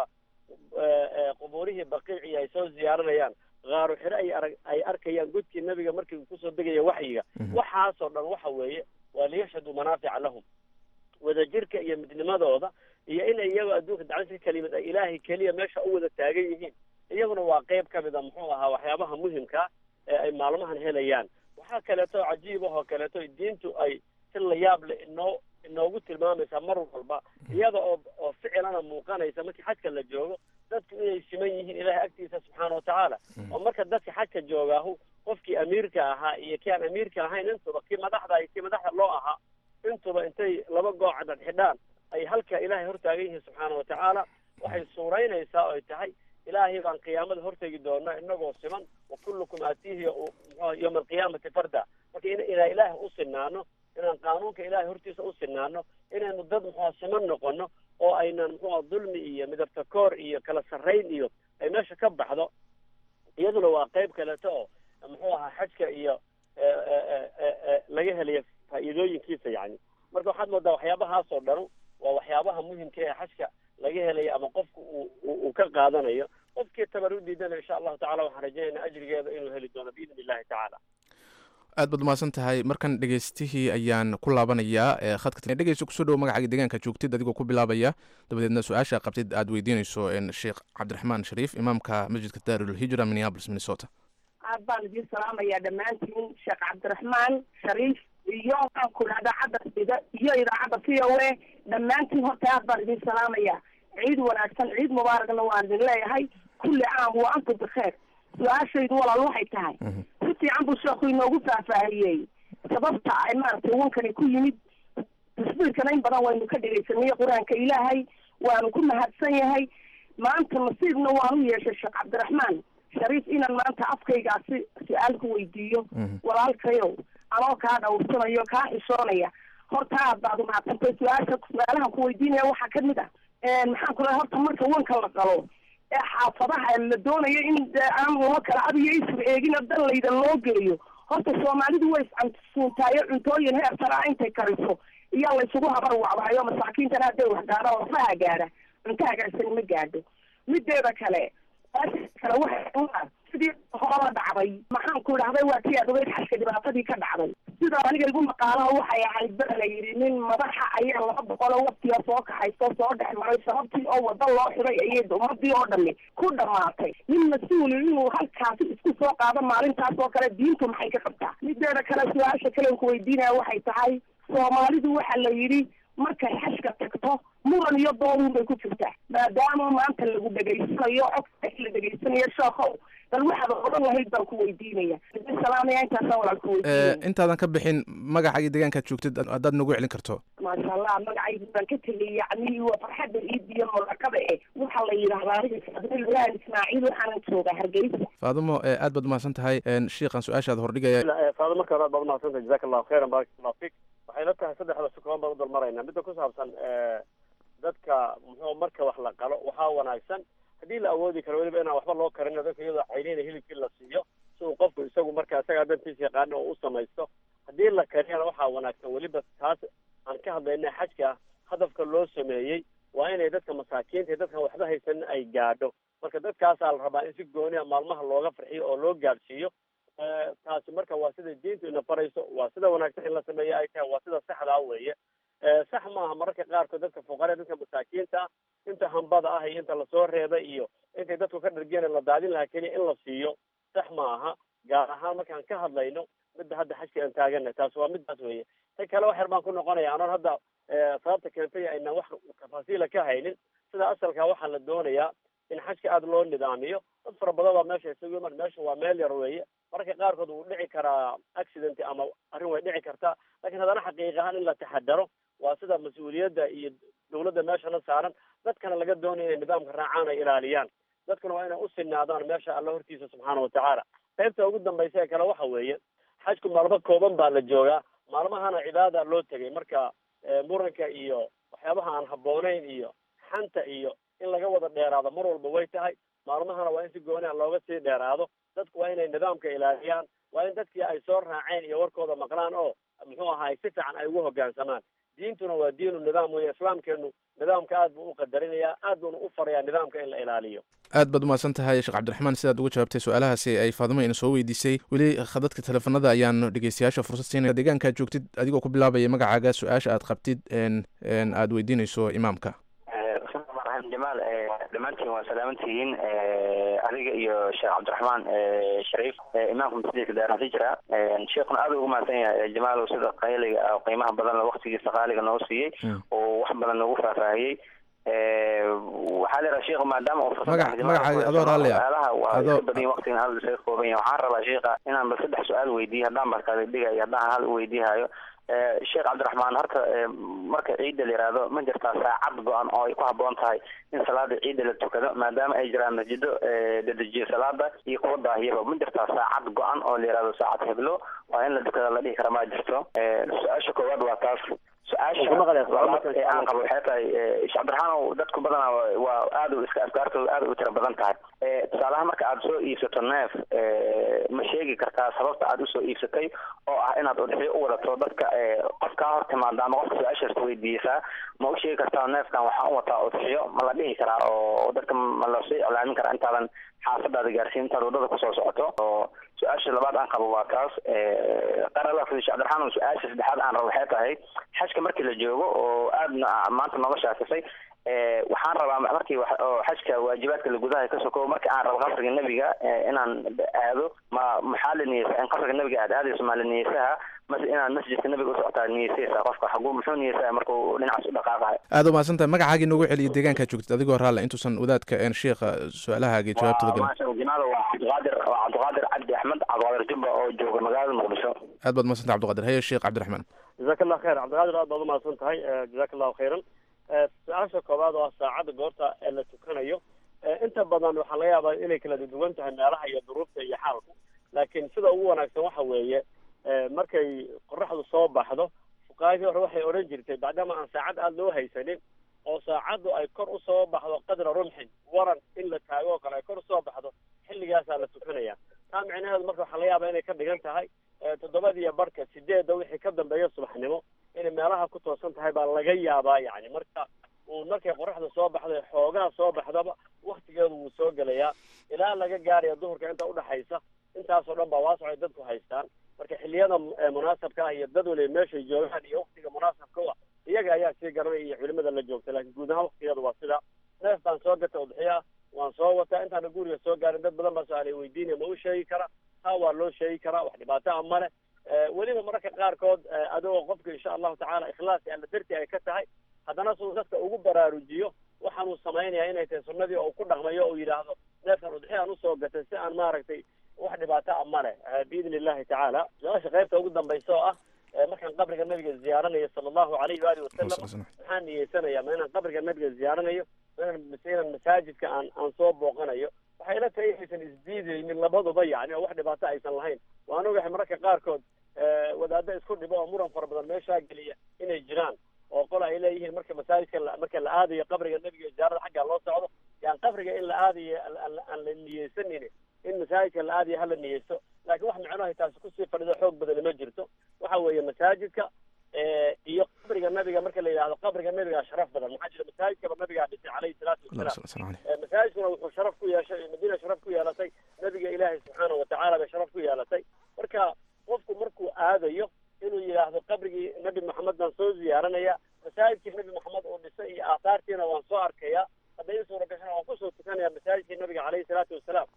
S9: qubuurihii baqiici ay soo ziyaaranayaan qaaru xire ay arag ay arkayaan godkii nabiga markii kusoo degaya waxyiga waxaasoo dhan waxa weeye waa liyashhaduu manaafica lahum wadajirka iyo midnimadooda iyo in iyagoo adduunka dacdisa ka kala yimid ay ilaahay keliya meesha u wada taagan yihiin iyaguna waa qayb ka mid a muxuu ahaa waxyaabaha muhimkaa ee ay maalmahan helayaan waxaa kaleeto cajiib ah oo kaleeto diintu ay si la yaab leh inoo inoogu tilmaamaysaa mar walba iyada oo oo ficilana muuqanaysa markii xajka la joogo dadku inay siman yihiin ilahay agtiisa subxaana watacaala oo marka dadka xajka joogaahu qofkii amiirka ahaa iyo kii aan amiirka ahayn intuba kii madaxda iyo kii madaxda loo ahaa intuba intay laba gooca dhadxidhaan ay halka ilaahay hortaagan yihiin subxaana watacaala waxay suuraynaysaa oo ay tahay ilaahay baan qiyaamada hortegi doona inagoo siman wa kullukum aatiihi yowma alqiyaamati farda marka inaan ilaahay u sinaano inaan qaanuunka ilaahay hortiisa u sinaano inaynu dad muxua siman noqono oo aynan muxua dulmi iyo midabta koor iyo kala sarrayn iyo ay meesha ka baxdo iyaduna waa qayb kaleeto oo muxuu ahaa xajka iyo laga helayo faa'iidooyinkiisa yani marka waxaad moodaa waxyaabahaasoo dhanu waa waxyaabaha muhimka ee xajka laga helayo ama qofku uu uu ka qaadanayo qofkii tabar u diidana insha allahu tacala waxaan rajaynaa ajrigeeda inuu heli doono biidni illahi tacaala
S8: aad baad umahadsan tahay markan dhegeystihii ayaan ku laabanayaa khadka dhegeysta kusoo dhowo magacaaga deegaanka joogtid adigoo ku bilaabaya dabadeedna su-aasha qabtid aad weydiinayso sheekh cabdiraxmaan shariif imaamka masjidka daarulhijra minneapolis minnesota
S10: aad baan idiin salaamayaa dhammaantiin sheekh cabdiraxmaan shariif iyo waxaan ku idhahdaa cadda iyo idaacadda v o a dhammaantiin horta aad baan idiin salaamayaa ciid wanaagsan ciid mubaaragna waan idin leeyahay kulli caam wa antum bikheer su-aashaydu walaal waxay tahay si fiican buu sheekhu inoogu faahfaahiyey sababta ay maaragtay wankani ku yimid tasbiirkana in badan waynu ka dhegaysanay qur-aanka ilaahay waanu ku mahadsan yahay maanta nasiibna waanu yeeshay sheekh cabdiraxmaan shariif inaan maanta afkaygaasi su-aal ku weydiiyo walaalkayow anoo kaa dhawrsanayo kaa xishoonaya horta aad baad umahadsantay su-aasha su-aalahan ku weydiinaya waxaa kamid ah maxaan ku lehay horta marka wanka la qalo ee xaafadaha la doonayo in aan loo kala adiyo isur eegina dan layda loo geeyo horta soomaalidu way iscantisuuntaayo cuntooyin heer saraa intay kariso iyaa laysugu habar wacwahayo masaakiintana hadday wax gaadhaan lafaha gaadha cunto hagaagsan ma gaadho mideeda kale kale waxay sidii horaba dhacday maxaan ku idhahday waa tii aad ogeyd xashka dhibaatadii ka dhacday sida aniga igu maqaalaha waxay ahayd baa la yidhi nin madaxa ayaa laba boqoloo waqtiga soo kaxayso soo dhex maray sababtii oo wada loo xiday ayay ummadii oo dhami ku dhamaatay nin mas-uuli inuu halkaasi isku soo qaado maalintaas oo kale diintu maxay ka qabtaa mideeda kale su-aasha kalen ku weydiinaya waxay tahay soomaalidu waxa la yidhi markay xashka tagto muran iyo dooruun bay ku jirtaa maadaama maanta lagu dhegaysanayo codka la dhegaysanayo sheekhow bal waxaad odhan lahayd baan ku weydiinaya salaamaya intaasaan walaal ku weydiinaya
S8: intaadan ka bixin magacaaga deegaankaad joogtid haddaad nagu celin karto
S10: maasha allah magacaygu baan ka tegay yacni waa farxadda ciid iyo murakada eh waxaa la yidhahdaa aniga saadil ibrahim ismaaciil waxaanan joogaa hargeysa
S8: faadumo aad baad umahadsan tahay shiikan su-aashaad hordhigaya
S9: faado marka hore aad baad umahadsantahay jazaka allahu khayran barak allahu fik waxay la tahay saddexda si kooban baan u dalmaraynaa midda ku saabsan dadka muxuu marka wax la qalo waxaa wanaagsan haddii la awoodi karo weliba inaan waxba loo karin dadka iyadoo caynina hilibkii la siiyo si uu qofku isagu marka isagaa dantiisa yaqaano oo u samaysto haddii la kariyana waxaa wanaagsan weliba taas aan ka hadlayna xajka hadafka loo sameeyey waa inay dadka masaakiinta iyo dadkan waxba haysanin ay gaadho marka dadkaasaa la rabaa in si gooniya maalmaha looga farxiyo oo loo gaadhsiiyo taasi marka waa sida diintu ina barayso waa sida wanaagsan in la sameeyo ay tahay waa sida saxdaa weeye sax maaha mararka qaarkood dadka fuqare dadka masaakiinta ah inta hambada ah iyo inta lasoo reebay iyo intay dadku ka dhargeen la daadin lahaa keliya in la siiyo sax ma aha gaar ahaan markaan ka hadlayno midda hadda xajka aan taagana taas waa midaas weeye ta kale wax yar baan ku noqonaya anoon hadda sababta keentay aynaan wax tafaasiila ka haynin sida asalka waxaa la doonayaa in xajka aada loo nidaamiyo dad fara badan baa meesha isugu iman meesha waa meel yar weeye mararka qaarkood wuu dhici karaa accident ama arrin way dhici kartaa lakin haddana xaqiiq ahaan in la taxadaro waa sida mas-uuliyadda iyo dawladda meeshana saaran dadkana laga doonaya inay nidaamka raacaan ay ilaaliyaan dadkuna waa inay u sinaadaan meesha alla hortiisa subxaana watacaala qaybta ugu dambaysa ee kale waxa weeye xajku maalmo kooban baa la joogaa maalmahana cibaada loo tegay marka muranka iyo waxyaabaha aan habboonayn iyo xanta iyo in laga wada dheeraado mar walba way tahay maalmahana waa in si gooni a looga sii dheeraado dadku waa inay nidaamka ilaaliyaan waa in dadkii ay soo raaceen iyo warkooda maqlaan oo muxuu ahaay si fiican ay ugu hoggaansamaan diintuna waa diinu nidaam weeye islaamkeenu nidaamka aad buu u qadarinayaa aad buuna u farayaa nidaamka in la ilaaliyo
S8: aad baad umahadsan tahay sheekh cabdiraxmaan sidaad uga jawaabtay su-aalahaasi ay faadimo ina soo weydiisay weli khadadka teleefanada ayaan dhegeystayaasha fursad siinaya deegaankaad joogtid adigoo ku bilaabaya magacaaga su-aasha aad qabtid aad weydiinayso imaamka
S11: jamaal dhammaantiin waa salaamantihiin adiga iyo sheekh cabdiraxmaan shariif imaamka masjidka daarahijra sheekhuna aad ugu mahadsan yahay jamaal sida qayliga ah qiimaha badan waktigiisa qaaliga noo siiyey oo wax badan noogu faahfaahiyey waxaa la yidhaha sheekhu maadaama uu
S8: magacaaga adoo raalliya
S11: waa badan waqtigan hal isaga kooban yahay waxaan rabaa sheekha inaan bal saddex su-aal weydiiyo haddaan barkaada dhigayo haddaan hal weydiihayo sheekh cabdiraxmaan horta marka ciidda la yihahdo ma jirtaa saacad go-an oo ay ku habboon tahay in salaada ciidda la tukado maadaama ay jiraan masjido dedejiyo salaada iyo kuwa daahiyaba ma jirtaa saacad go-an oo la yihahdo saacad heblo waa in la tukada la dhihi kara ma jirto su-aasha koowaad waa taas su-aasha labaad ee aan qabo waxay tahay sheekh cabdiraxaanow dadku badanaa waa- waa aad u iska afkaartooda aad u tira badan tahay Eh, tusaalaha marka aad soo iibsato neef eh, ma sheegi kartaa sababta aad usoo iibsatay oo ah inaad udxiyo u wadato dadka eh, qof kaa hor timaada ama qofka su-aashaas weydiisaa ma u sheegi kartaa neefkan waxaan u wataa udxiyo ma la dhihi karaa oo dadka ma lasoo iclaamin karaa intaadan xaafadaada gaarsiin intaad wadada kusoo socoto oo su-aasha labaad aan qabo waa taas qarala sheekh cabdiraxmaan su-aasha saddexaad aan rabo waxay tahay xajka markii la joogo oo aadna maanta nooga shaafisay Eh, waxaan rabaa markii wax- oo xajka waajibaadka la gudaha ka sokow marka aan rabo qasriga nebiga eh, inaan aado ma maxaa la niyeysa in qasriga nebiga aad aadayso maa la niyeysaha mase inaad masjidka nebiga usocotaa niyeysaysa qofka xaguu muxuu niyeysaa markuu dhinacaas u dhaqaaqayo
S8: aad u mahadsantahay magacaagii noogu celiya deegaankaa joogtid adigoo raalle intuusan wadaadka een sheekha su-aalahaagii jawaabtada gelin
S11: maasha jamaada waa cabdiqaadir waa cabdiqaadir cabdi axmed cabdiqaadir jubba oo jooga magaalada muqdisho
S8: aad baad mahadsantahay cabdiqaadir haye sheekh cabdiraxmaan
S9: jazaak allah khayr cabdiqaadir aad baad umahadsan tahay jazaak allahu khayran Eh, su-aasha koowaad oo ah saacadda goorta ee la tukanayo Eh, inta badan waxaa laga yaabaa inay kala duwan tahay meelaha iyo duruufta iyo xaalku laakiin sida ugu wanaagsan waxa weeye eh, markay qoraxdu soo baxdo fuqaadii hore waxay odhan jirtay maadaama aan saacad aada loo haysanin oo saacaddu ay kor usoo baxdo qadra rumxin waran in la taago oo kale ay kor usoo baxdo xilligaasaa la tukanaya taa micnaheedu marka waxaa laga yaabaa inay ka dhigan tahay eh, toddobadiiyo barhka sideedda wixii ka dambeeya subaxnimo inay meelaha ku toosan tahay baa laga yaabaa yani marka uu markay qoraxda soo baxday xoogaa soo baxdaba waktigeedu wuu soo gelayaa ilaa laga gaaraya duhurka inta udhaxaysa intaasoo dhan baa waasoc ay dadku haystaan marka xilliyada eh, munaasabka ah iyo dad waliba meeshay joogaan iyo waktiga munaasabka u ah iyaga ayaa sii garanaya iyo culimada la joogta laakiin guud ahaan waktigeedu waa sida neef baan soo gata udxiya waan soo wataa intaana guriga soo gaarin dad badan baa su-aalay weydiinaya ma u sheegi karaa taa waa loo sheegi karaa wax dhibaato ah male Eh, weliba mararka qaarkood eh, adigoo qofka insha allahu tacaala ikhlaas iyo alla darti ay ka tahay haddana suu dadka ugu baraarujiyo waxaan uu samaynaya inay tahay sunnadii oo ku dhaqmayo oo yidhaahdo neefkan udxiyaan usoo gatay si aan maaragtay wax dhibaato ah male eh, biidni illahi tacaala su-aasha qaybta ugu dambaysa oo ah eh, markaan qabriga nabiga ziyaaranayo sala allahu alayhi waalihi wasalam maxaan niyeysanaya ma inaan qabriga nabiga ziyaaranayo ma inaan mise inaan masaajidka aan aan soo booqanayo waxay ila tahay inaysan isdiidaynin labaduba yani oo wax dhibaato aysan lahayn waan ogahay mararka qaarkood eh, wadaadda isku dhibo oo muran fara badan meeshaa geliya inay jiraan oo qol ay leeyihiin marka masaajidka la- marka la aadayo qabriga nebiga ziyaarada xaggaa loo socdo yaan qabriga in la aadayo aan- aan aan la niyeysanin in masaajidka la aadayo hala niyeysto laakiin wax micnohay taasi kusii fadhido xoog badani ma jirto waxa weeye masaajidka eh, iyo qabriga nabiga marka la yidhahdo qabriga nabigaa sharaf badan maxaa jira masaajidkaba nabigaa dhisay calayhi salaatu wasalaam Eh, masaajidkuna wuxuu sharaf ku yeeshay madiina sharaf ku yeelatay nabiga ilaahay subxaanahu watacaala bay sharaf ku yeelatay marka qofku markuu aadayo inuu yidhaahdo qabrigii nabi maxamed baan soo ziyaaranaya masaajidkii nabi maxamed uu dhisay iyo aahaartiina waan soo arkaya hadda ii suura gashana waan kusoo tukanaya masaajidkii nabiga calayhi salaatu wasalaam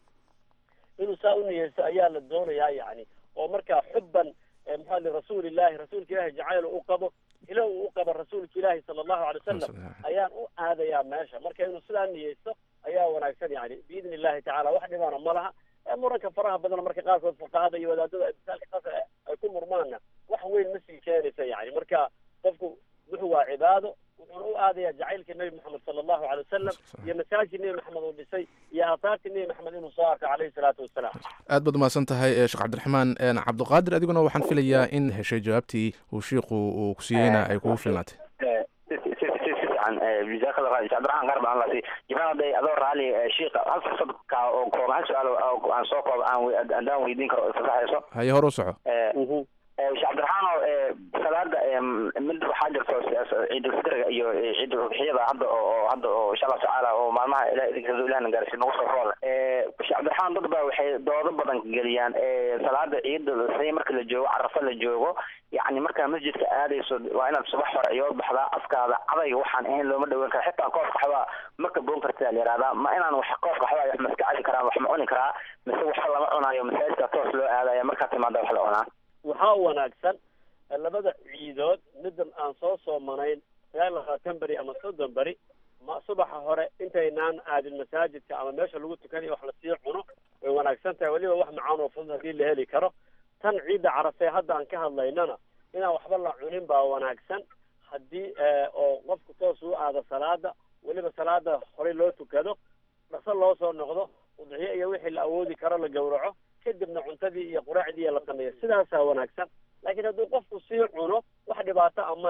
S9: inuu saa u niyeysto ayaa la doonayaa yani oo marka xubban eh, maxaa li rasuulillahi rasuulka ilaahi jacayl u qabo hilo uu u qabo rasuulka ilaahi sala allahu alay wasalam ayaan u aadayaa meesha marka inuu sidaa niyeysto ayaa wanaagsan yani biidni illahi tacaala wax dhibana ma laha Eh, muranka faraha badan marka qaarkood fuqahada iyo wadaadada ay misaalka qasar ay ku murmaana wax weyn ma sii keenaysa yani marka qofku wuxuu waa cibaado wuxuuna u aadaya jacaylkii nabi maxamed sala allahu alay wasalam iyo masaajidkii nabi maxamed uu dhisay iyo aathaartii nabi maxamed inuu soo arko calayhi salaatu wasalaam
S8: aad baad umahadsan tahay eh, sheekh cabdiraxmaan een, cabdiqaadir adiguna waxaan filayaa in heshay jawaabtii uu shiiku uu ku siiyeyna ay kugu filnaatay
S11: Eh, si si si si si fiican eh, jazakallah khayr cabdiraxmaan qaar baan laasi jibaan hadday adoo raali eh, shiika hal fursad ka oo kooban hal su-aal oo aan soo koob aan we- haddaan weydiin karo fasaxayso
S8: haye hor u soco
S11: Eh, eh, sheekh cabdiraxmaan oo eh, salaada eh, mid waxaa jirto si- ciidulfitriga iyo eh, ciiduludxiyada hadda oo oo hadda oo insha allah tacaala oo maalmaha ilaah idinkaas ilahna gaarsiin nagu soo rool eh sheekh cabdiraxmaan dad baa waxay doodo badan geliyaan eh salaada ciida say marka la joogo carafa la joogo yacni markaa masjidka aadayso waa inaad subax hore iyood baxdaa afkaada cadayga waxaan ahayn looma dhaweyn kara xitaa koof qaxwaa ma kaboon kartaa la yihahdaa ma inaan wax koof qaxwaa wax maska cali karaa wax ma cuni karaa mise waxba lama cunayo masaajidka toos loo aadaya markaa timaada wax la cunaa
S9: waxaa u wanaagsan eh, labada ciidood midan aan soo soomanayn sagaal iyo labaatan beri ama soddon beri ma subaxa hore intaynaan aadin masaajidka ama meesha lagu tukanayo wax lasii cuno way wanaagsan tahay weliba wax macaan oo fudud haddii la heli karo tan ciidda carafee hadda aan ka hadlaynana inaan waxba la cunin baa wanaagsan haddii eh, oo qofku toos u aado salaada weliba salaada horey loo tukado dhaqso loo soo noqdo udxiyo iyo wixii la awoodi karo la gowraco kadibna cuntadii iyo quraacdii la sameeyo sidaasaa wanaagsan laakiin hadduu qofku sii cuno wax dhibaato ah ma leh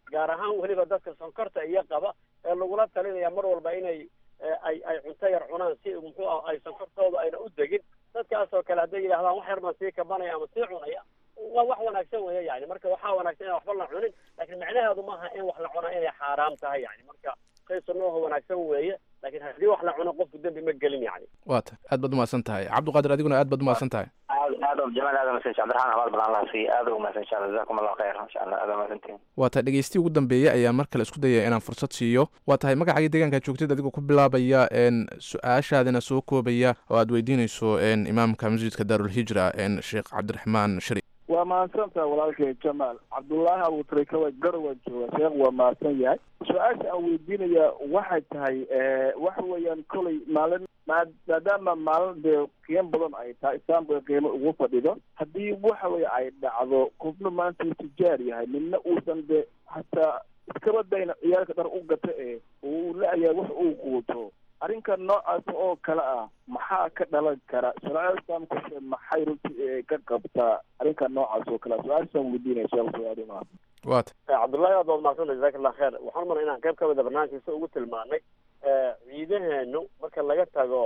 S9: gaar ahaan weliba dadka sonkorta iyo qaba ee lagula talinaya mar walba inay ay ay cunto yar cunaan si muxuu ah ay sonkortooda ayna u degin dadkaasoo kale hadday yidhahdaan wax yar baan sii kabanaya ama sii cunaya waa wax wanaagsan weeye yani marka waxaa wanaagsan inaan waxba la cunin laakiin macnaheedu maaha in wax la cunaa inay xaaraam tahay yani marka shay sunnooha wanaagsan weeye laakiin haddii wax la cuno qofku dembi ma gelin yani
S8: waa ta aad baad umahadsan tahay cabdiqaadir adiguna aad baad umahadsan tahay
S11: aad aad oo jamaal aad umahadsan cabdiraxmaan abaal badan allah siiya aad ugu mahadsan insha allah jazakum allah khayr insha allah aad umahadsantihin
S8: waa tahay dhegeystihi ugu dambeeyey ayaa mar kale isku dayaya inaan fursad siiyo waa tahay magacaaga deegaanka joogtid adigoo ku bilaabaya n su-aashaadina soo koobaya oo aad weydiinayso n imaamka masjidka daarulhijra n sheekh cabdiraxmaan shari
S12: waa mahadsantaha walaalkay jamaal cabdullaahi abuutarikawa garowa jooga sheekh waa mahadsan yahay su-aasha aan weydiinaya waxay tahay waxa weeyaan kolay maalin maadaama maalin dee qiimo badan ay tahay islaamka qiimo ugu fadhido haddii waxa weye ay dhacdo qofna maanta uu tijaar yahay midna uusan de hataa iskaba dayna ciyaalka dhar u gata ee uu la-yahay wax uu quuto arrinka noocaas oo kale ah maxaa ka dhalan kara shareecada islaamkuse maxay runtii ka qabtaa arrinka noocaas oo kale ah su-aashaan weydiinaya sheekh su-aali maa
S8: waa ta
S9: cabdullaahi aad baad mahadsanta jazaka allah kheer waxaan umana inaan qayb ka mida barnaamijkiisa ugu tilmaanay ciidaheenu marka laga tago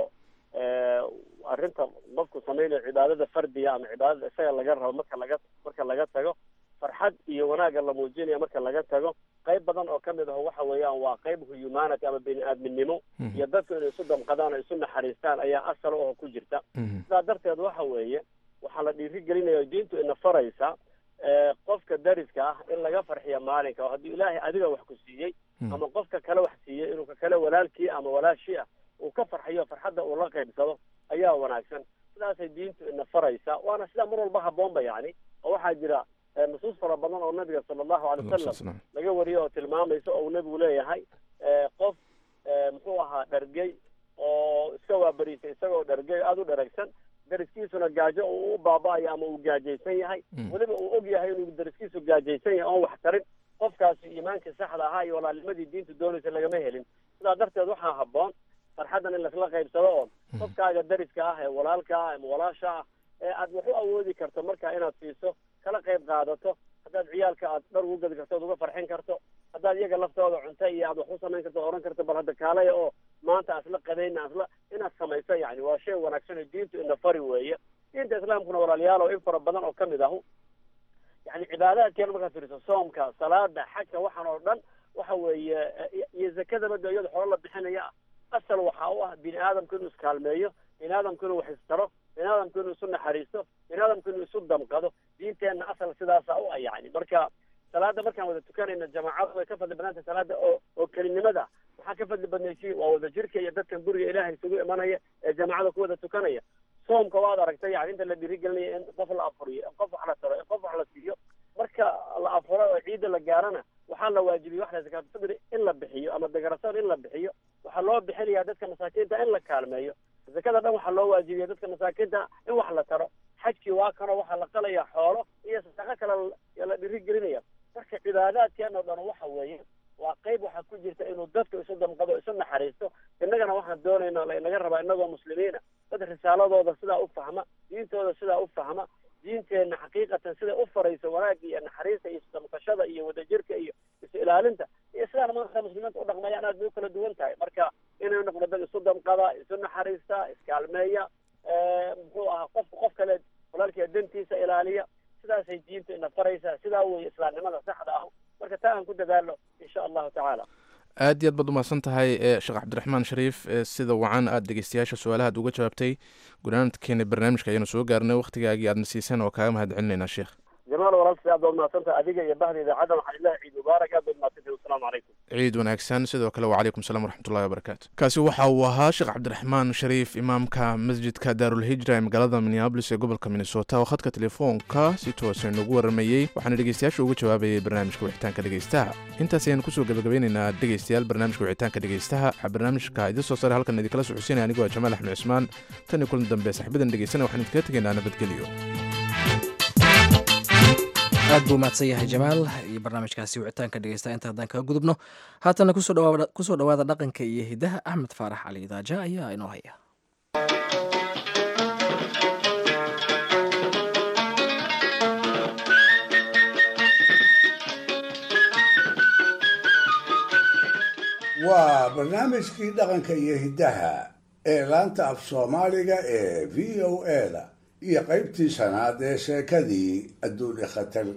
S9: arrinta qofku samaynayo cibaadada fardiga ama cibaadada isaga laga rabo marka laga marka laga tago farxad iyo wanaagga la muujinaya marka laga tago qayb badan oo kamid ah waxa weeyaan waa qayb humanity ama bini aadminimo iyo dadku inay isu damqadaan oo isu naxariistaan ayaa asal oo ku jirta sidaa darteed waxa weeye waxaa la dhiirigelinaya o diintu ina faraysa qofka dariska ah in laga farxiyo maalinka oo haddii ilaahay adiga wax ku siiyey ama qofka kale wax siiyey inuu ka kale walaalkii ama walaashii ah uu ka farxiyo farxadda uu la qaybsado ayaa wanaagsan sidaasay diintu ina faraysa waana sidaa mar walba haboonba yani oo waxaa jira nusuus fara badan oo nabiga sala allahu alay wasalam laga wariyo oo tilmaamaysa oo uu nebigu leeyahay qof muxuu ahaa dhargey oo iska waabariisay isagoo dhargey aada u dharagsan dariskiisuna gaajo uu u baaba-ayo ama uu gaajaysan yahay weliba uu og yahay inuu dariskiisu gaajaysan yahay oon wax tarin qofkaasi iimaankii saxda ahaa iyo walaalnimadii diintu doonaysa lagama helin sidaa darteed waxaa haboon farxaddan in lasla qaybsado oo qofkaaga dariska ah ee walaalka ah ama walaasha ah ee aad wax u awoodi karto marka inaad siiso kala qayb qaadato haddaad ciyaalka aad dhar ugu gadi karto oad uga farxin karto haddaad iyaga laftooda cunto iyo aad wax u samayn karto oran karto bal hadda kaalaya oo maanta asla qadayna asla inaad samayso yani waa shay wanaagsan oo diintu ina fari weeye diinta islaamkuna walaalayaal oo in fara badan oo kamid ahu yani cibaadaadkeena markaad fiiriso soomka salaada xajka waxaan oo dhan waxa weeye iyo zakadaba de iyada xoolo la bixinaya ah asal waxa u ah bini aadamku inuu iskaalmeeyo bini aadamku inuu wax istaro bini aadamku inuu isu naxariisto bini aadamku inuu isu damqado diinteenna asal sidaasa u ah yani marka salaada markaan wada tukanayna jamaacadu way ka fadli badnaanta salaada oo oo kelinimada maxaa ka fadli badnaysi waa wada jirka iyo dadkan guriga ilaahay isugu imanaya ee jamaacada ku wada tukanaya soomka waad aragtay yani inta la dhiirigelinaya in qof la afuriyo in qof wax la taro in qof wax la siiyo marka la afuro oo ciidda la gaarana waxaa la waajibiyey wax la zakaatulfidri in la bixiyo ama degarasoon in la bixiyo waxaa loo bixinayaa dadka masaakiinta in la kaalmeeyo zakada dhan waxaa loo waajibiya dadka masaakiinta in wax la taro xajkii waa kanoo waxaa la qalaya xoolo iyo sadaqo kale la dhiirigelinaya marka cibaadaadkeena o dhan waxa weeye waa qayb waxaa ku jirta inuu dadka isu damqado isu naxariisto innagana waxaan doonayna lainaga rabaa inagoo muslimiina dad risaaladooda sidaa u fahma diintooda sidaa u fahma diinteenna xaqiiqatan siday u farayso wanaagga iyo naxariista iyo isdamqashada iyo wadajirka iyo isu ilaalinta iyo sidaan maanta muslimiinta u dhaqmayaan aad bay u kala duwan tahay marka inay noqdo dad isu damqada isu naxariista iskaalmeeya muxuu ahaa qofka qof kale walaalkiia dantiisa ilaaliya sidaasay diintu ina faraysaa sidaa weeye islaamnimada saxda ah marka taa aan ku dadaalo insha allahu tacaala
S8: aad iyo aad baad umahadsan tahay sheekh cabdiraxmaan shariif sida wacan aad dhegeystayaasha su-aalahaad uga jawaabtay gunaanadkeena barnaamijka ayaanu soo gaarnay wakhtigaagii aadna siiseen oo kaaga mahad celinaynaa sheekh
S9: jamaal walaalkii aad baad mahadsantahay adiga iyo bahda idaacadda waxaan ilahi ciid mubaarak aad baad mahadsantahay wasalaamu calaykum
S8: ciid wanaagsan sidoo kale wacalaykum salam waraxmatullahi wabarakaatu kaasi waxa uu ahaa sheekh cabdiraxmaan shariif imaamka masjidka daarulhijra ee magaalada minneabolis ee gobolka minnesota oo khadka telefoonka si toosa inagu waramayey waxaana dhegeystayaasha uga jawaabayay barnaamijka wixitaanka dhegeystaha intaas ayaanu kusoo gabagabeynaynaa dhegeystayaal barnaamijka wixitaanka dhegeystaha waxaa barnaamijka idin soo saaray halkan idinkala socodsiinaya anigoo jamaal axmed cismaan tan iyo kulan dambe saxiibadan dhegeysana waxaan idinkaga tegaynaa nabadgelyo
S1: aad buu mahadsan yahay jamaal iyo barnaamijkaasi wicitaanka dhegeysta inta haddaan kaga gudubno haatana kusoo dhawaada dhaqanka iyo hidaha axmed faarax cali idaaja ayaa inoo haya
S13: waa barnaamijkii dhaqanka iyo hiddaha ee laanta af soomaaliga ee v o eda iyo qaybtii shanaad ee sheekadii adduuni khatar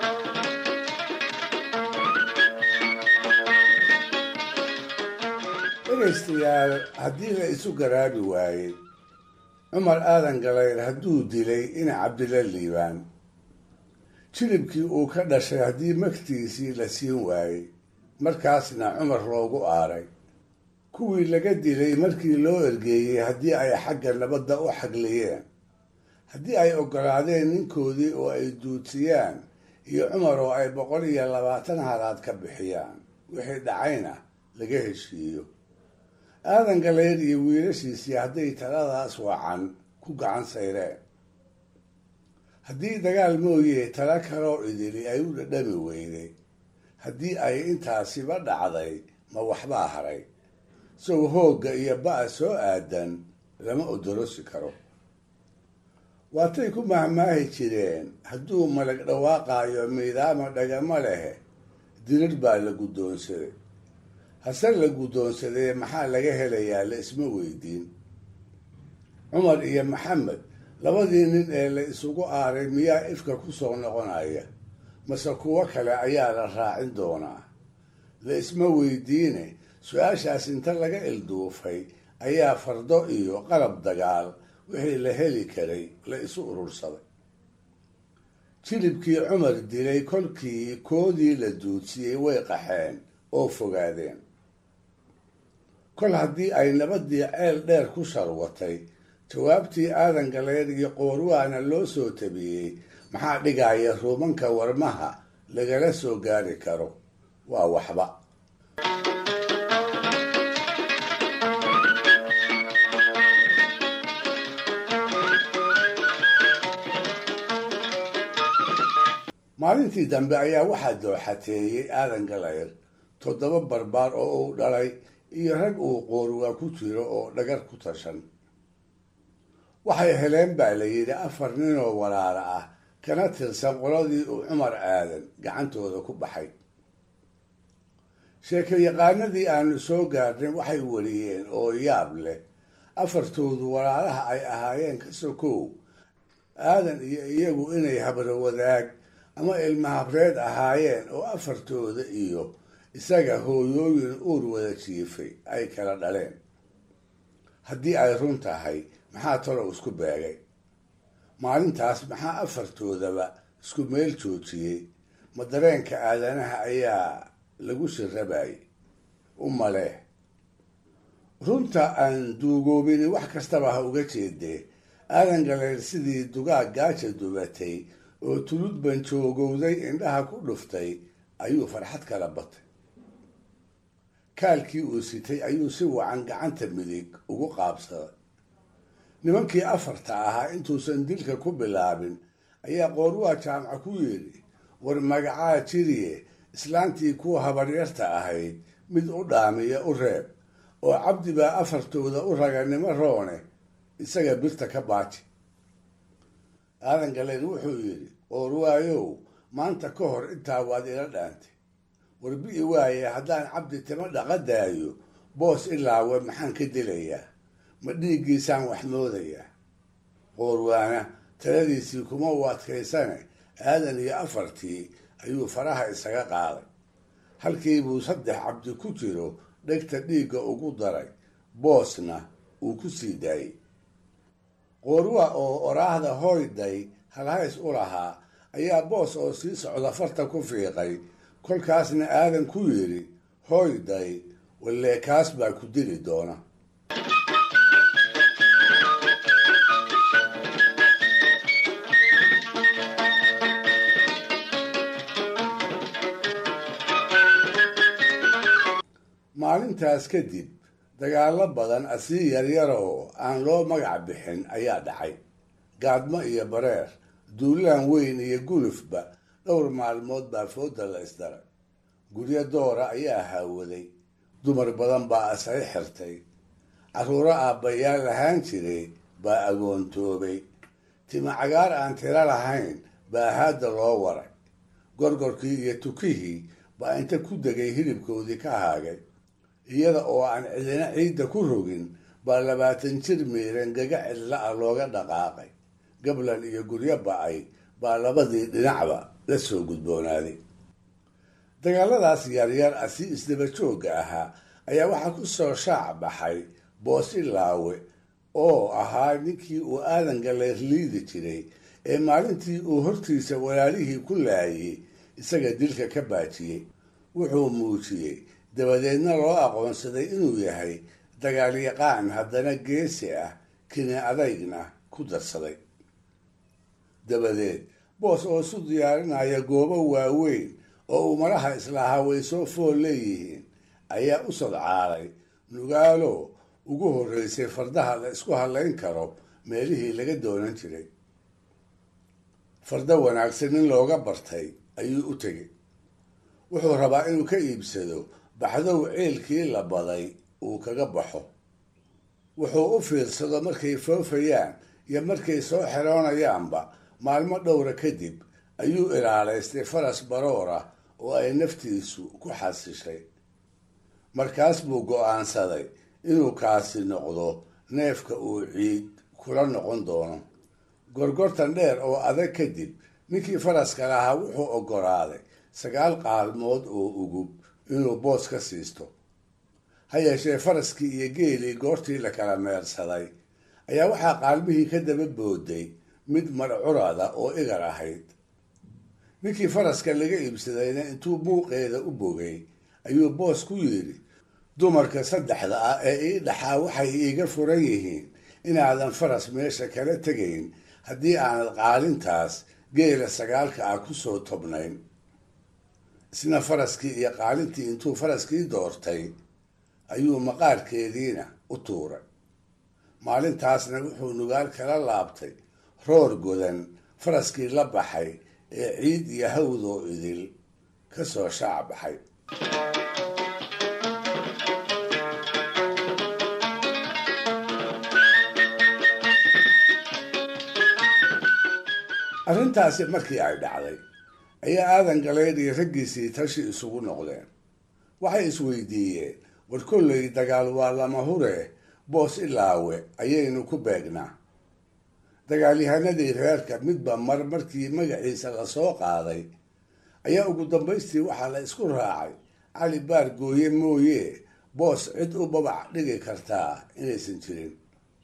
S13: dhegaystayaal haddii la isu garaabi waayey cumar aadan galayr hadduu dilay ina cabdila liibaan jilibkii uu ka dhashay haddii magtiisii la siin waayey markaasna cumar loogu aaray kuwii laga dilay markii loo ergeeyey haddii ay xagga nabadda u xagliyeen haddii ay oggolaadeen ninkoodii oo ay duudsiyaan iyo cumar oo ay boqol iyo labaatan halaad ka bixiyaan wixii dhacayna laga heshiiyo aadan galayr iyo wiilashiisii hadday taladaas wacan ku gacan sayreen haddii dagaal mooye tala kaloo idili ay u dhadhami weyday haddii ay intaasiba dhacday ma waxbaa haray sow hoogga iyo ba'a soo aadan lama odorosi karo waatay ku mahmaahi jireen hadduu malag dhawaaqaayo miidaama dhagama leh dirir baa la guddoonsaday hase la guddoonsadee maxaa laga helayaa la isma weydiin cumar iyo maxamed labadii nin ee la isugu aaray miyaa ifka ku soo noqonaya mase kuwo kale ayaa la raacin doonaa la isma weydiine su-aashaas inta laga ilduufay ayaa fardo iyo qalab dagaal wixii la heli karay la isu urursaday jilibkii cumar dilay kolkii koodii la duudsiyey way qaxeen oo fogaadeen kol haddii ay nabaddii ceel dheer ku sharwatay jawaabtii aadan galeer iyo qoorwaana loo soo tabiyey maxaa dhigaya ruumanka warmaha lagala soo gaari karo waa waxba maalintii dambe ayaa waxaa dooxateeyey aadan galayr toddoba barbaar oo uu dhalay iyo rag uu qoorwaa ku jiro oo dhagar ku tashan waxay heleen baa la yidhi afar ninoo walaala ah kana tirsan qoladii uu cumar aadan gacantooda ku baxay sheekayaqaanadii aanu soo gaarnay waxay wariyeen oo yaab leh afartoodu walaalaha ay ahaayeen ka sokow aadan iyo iyagu inay habro wadaag ama ilmahabreed ahaayeen oo afartooda iyo isaga hooyooyin uur wada jiifay ay kala dhaleen haddii ay run tahay maxaa talow isku beegay maalintaas maxaa afartoodaba isku meel joojiyey ma dareenka aadanaha ayaa lagu shirabayay u maleh runta aan duugoobini wax kastaba ha uga jeedee aadan galeyr sidii dugaag gaaja dubatay oo tulud banjoogowday indhaha ku dhuftay ayuu farxad kala batay kaalkii uu sitay ayuu si wacan gacanta midig ugu qaabsaday nimankii afarta ahaa intuusan dilka ku bilaabin ayaa qoorwaa jaamaca ku yidhi war magacaa jiriye islaantii kuwa habaryarta ahayd mid u dhaamiya u reeb oo cabdi baa afartooda u raganimo roone isaga birta ka baaji aadan galeyr wuxuu yidhi qoorwaayow maanta ka hor intaa waad ila dhaantay warbi'i waaye haddaan cabdi timo dhaqa daayo boos ilaawe maxaan ka dilayaa ma dhiiggiisaan wax moodayaa qoorwaana taladiisii kuma u adkaysane aadan iyo afartii ayuu faraha isaga qaaday halkii buu saddex cabdi ku jiro dhegta dhiigga ugu daray boosna uu ku sii daayey qoorwa oo oraahda hoyday halhays u lahaa ayaa boos oo sii socda farta ku fiiqay kolkaasna aadan ku yidhi hoyday wallee kaas baa ku dili doona maalintaas kadib dagaallo badan asii yaryaroo aan loo magac bixin ayaa dhacay gaadmo iyo bareer duulaan weyn iyo gulufba dhowr maalmood baa fooda la isdaray guryo doora ayaa haawaday dumar badan baa asay xirtay carruuro aabbayaal lahaan jiray baa agoontoobay tima cagaar aan tiro lahayn baa haadda loo waray gorgorkii iyo tukihii baa inta ku degay hilibkoodii ka haagay iyada oo aan cidina ciidda ku rogin baa labaatan jir miiran gaga cidla ah looga dhaqaaqay gablan iyo guryo ba-ay baa labadii dhinacba la soo gudboonaaday dagaaladaas yaryar ah si isdaba joogga ahaa ayaa waxaa ku soo shaac baxay boosi laawe oo ahaa ninkii uu aadan galeer liidi jiray ee maalintii uu hortiisa walaalihii ku laayay isaga dilka ka baajiyey wuxuu muujiyey dabadeedna loo aqoonsaday inuu yahay dagaalyaqaan haddana geesi ah kini adaygna ku darsaday dabadeed boos oo isu diyaarinaya goobo waaweyn oo uu maraha islahaa way soo fool leeyihiin ayaa u sodcaalay nugaalo ugu horreysay fardaha la isku hadlayn karo meelihii laga doonan jiray farda wanaagsan in looga bartay ayuu u tegey wuxuu rabaa inuu ka iibsado baxdow ceelkii la baday uu kaga baxo wuxuu u fiirsado markay foofayaan iyo markay soo xeroonayaanba maalmo dhowra kadib ayuu ilaalaystay faras baroor ah oo ay naftiisu ku xasishay markaas buu go'aansaday inuu kaasi noqdo neefka uu ciid kula noqon doono gorgortan dheer oo adag kadib ninkii faraska lahaa wuxuu oggolaaday sagaal qaalmood oo ugub inuu boos ka siisto ha yeeshee faraskii iyo geelii goortii la kala meersaday ayaa waxaa qaalmihii ka daba booday mid marcurada oo igar ahayd ninkii faraska laga iibsadayna intuu buuqeeda u bogay ayuu boos ku yidhi dumarka saddexda ah ee ii dhaxaa waxay iiga furan yihiin inaadan faras meesha kala tegayn haddii aanad qaalintaas geela sagaalka ah ku soo tobnayn isna faraskii iyo qaalintii intuu faraskii doortay ayuu maqaarkeediina u tuuray maalintaasna wuxuu nugaal kala laabtay roor godan faraskii la baxay ee ciid iyo hawdoo idil ka soo shaac baxay arrintaasi markii ay dhacday ayaa aadan galeyd iyo raggiisii tashi isugu noqdeen waxay isweydiiyeen war kolley dagaal waa lama hure boos ilaawe ayaynu ku beegnaa dagaalyahanadii reerka midba mar markii magaciisa lasoo qaaday ayaa ugu dambaystii waxaa la isku raacay cali baar gooye mooye boos cid u babac dhigi kartaa inaysan jirin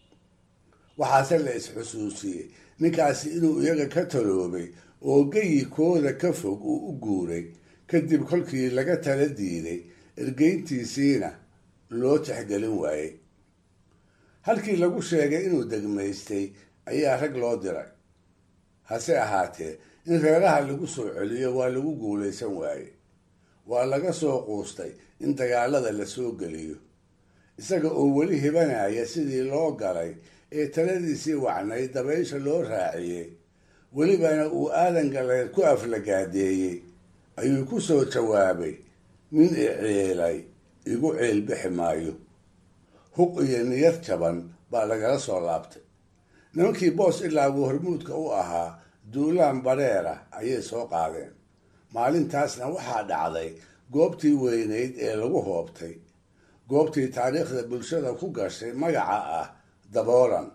S13: waxaase la is-xusuusiyey ninkaasi inuu iyaga ka taloobay oo geyikooda ka fog uu u guuray kadib kolkii laga tala diiday ergeyntiisiina loo tixgelin waayey halkii lagu sheegay inuu degmaystay ayaa rag loo diray hase ahaatee in reeraha lagu soo celiyo waa lagu guulaysan waaye waa laga soo quustay in dagaalada la soo geliyo isaga oo weli hibanaya sidii loo galay ee taladiisii wacnay dabaysha loo raaciyey welibana uu aadan galeed ku aflagaadeeyey ayuu ku soo jawaabay nin i ceelay igu ceel bixi maayo huq iyo niyad jaban baa lagala soo laabtay nimankii boos ilaa uu hormuudka u ahaa duulaan bareera ayay soo qaadeen maalintaasna waxaa dhacday goobtii weynayd ee lagu hoobtay goobtii taariikhda bulshada ku gashay magaca ah daboolan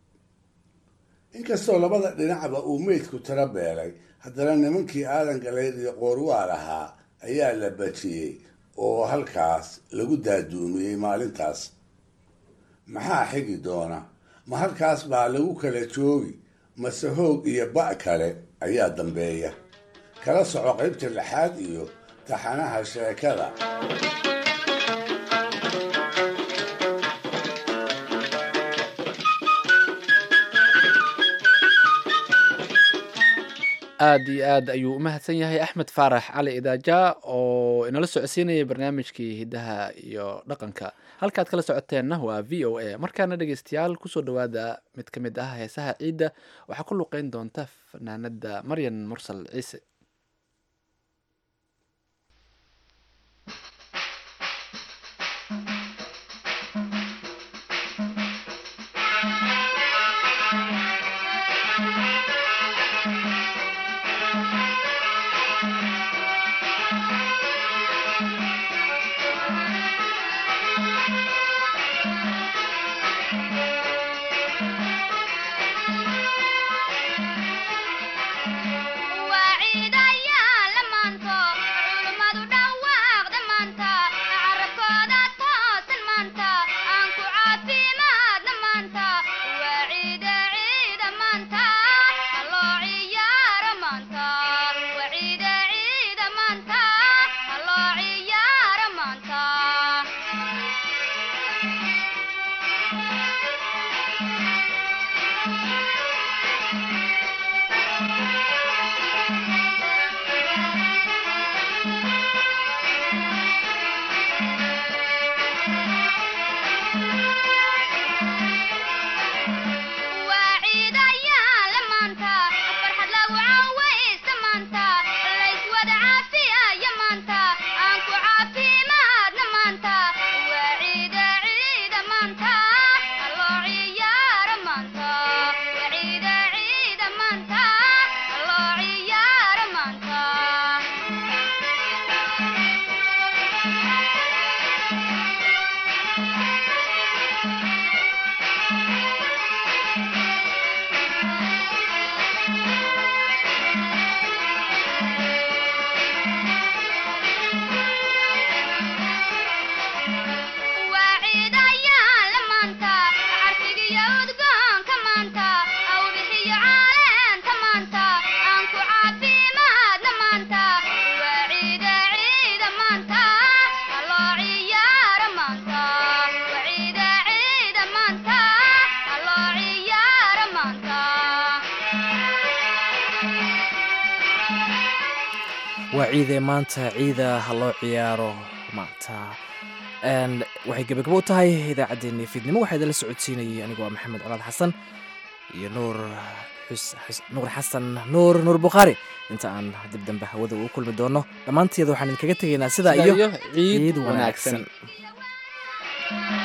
S13: inkastoo labada dhinacba uu meydku tiro beelay haddana nimankii aadan galeyd iyo qoorwaal ahaa ayaa la bajiyey oo halkaas lagu daaduumiyey maalintaas maxaa xigi doona ma halkaas baa lagu kala joogi mase hoog iyo ba' kale ayaa dambeeya kala soco qaybta lixaad iyo taxanaha sheekada
S2: aad iyo aad ayuu u mahadsan yahay axmed faarax cali idaaja oo inala socodsiinayay barnaamijkii hiddaha iyo dhaqanka halkaad kala socoteenna waa v o a markaana dhegeystayaal kusoo dhawaada mid ka mid ah heesaha ciidda waxaa ku luqeyn doonta fanaanada maryan mursal ciise
S1: waa ciidee maanta ciida ha loo ciyaaro maanta waxay gebagabo u tahay idaacaddeenii fiidnimo waxaa idinla socodsiinayay anigu waa maxamed colaad xasan iyo nuur nuur xasan nuur nuur bukhaari inta aan dib dambe hawada ugu kulmi doono dhammaanteeda waxaan idinkaga tegaynaa sidaa iyo ciid wanaagsan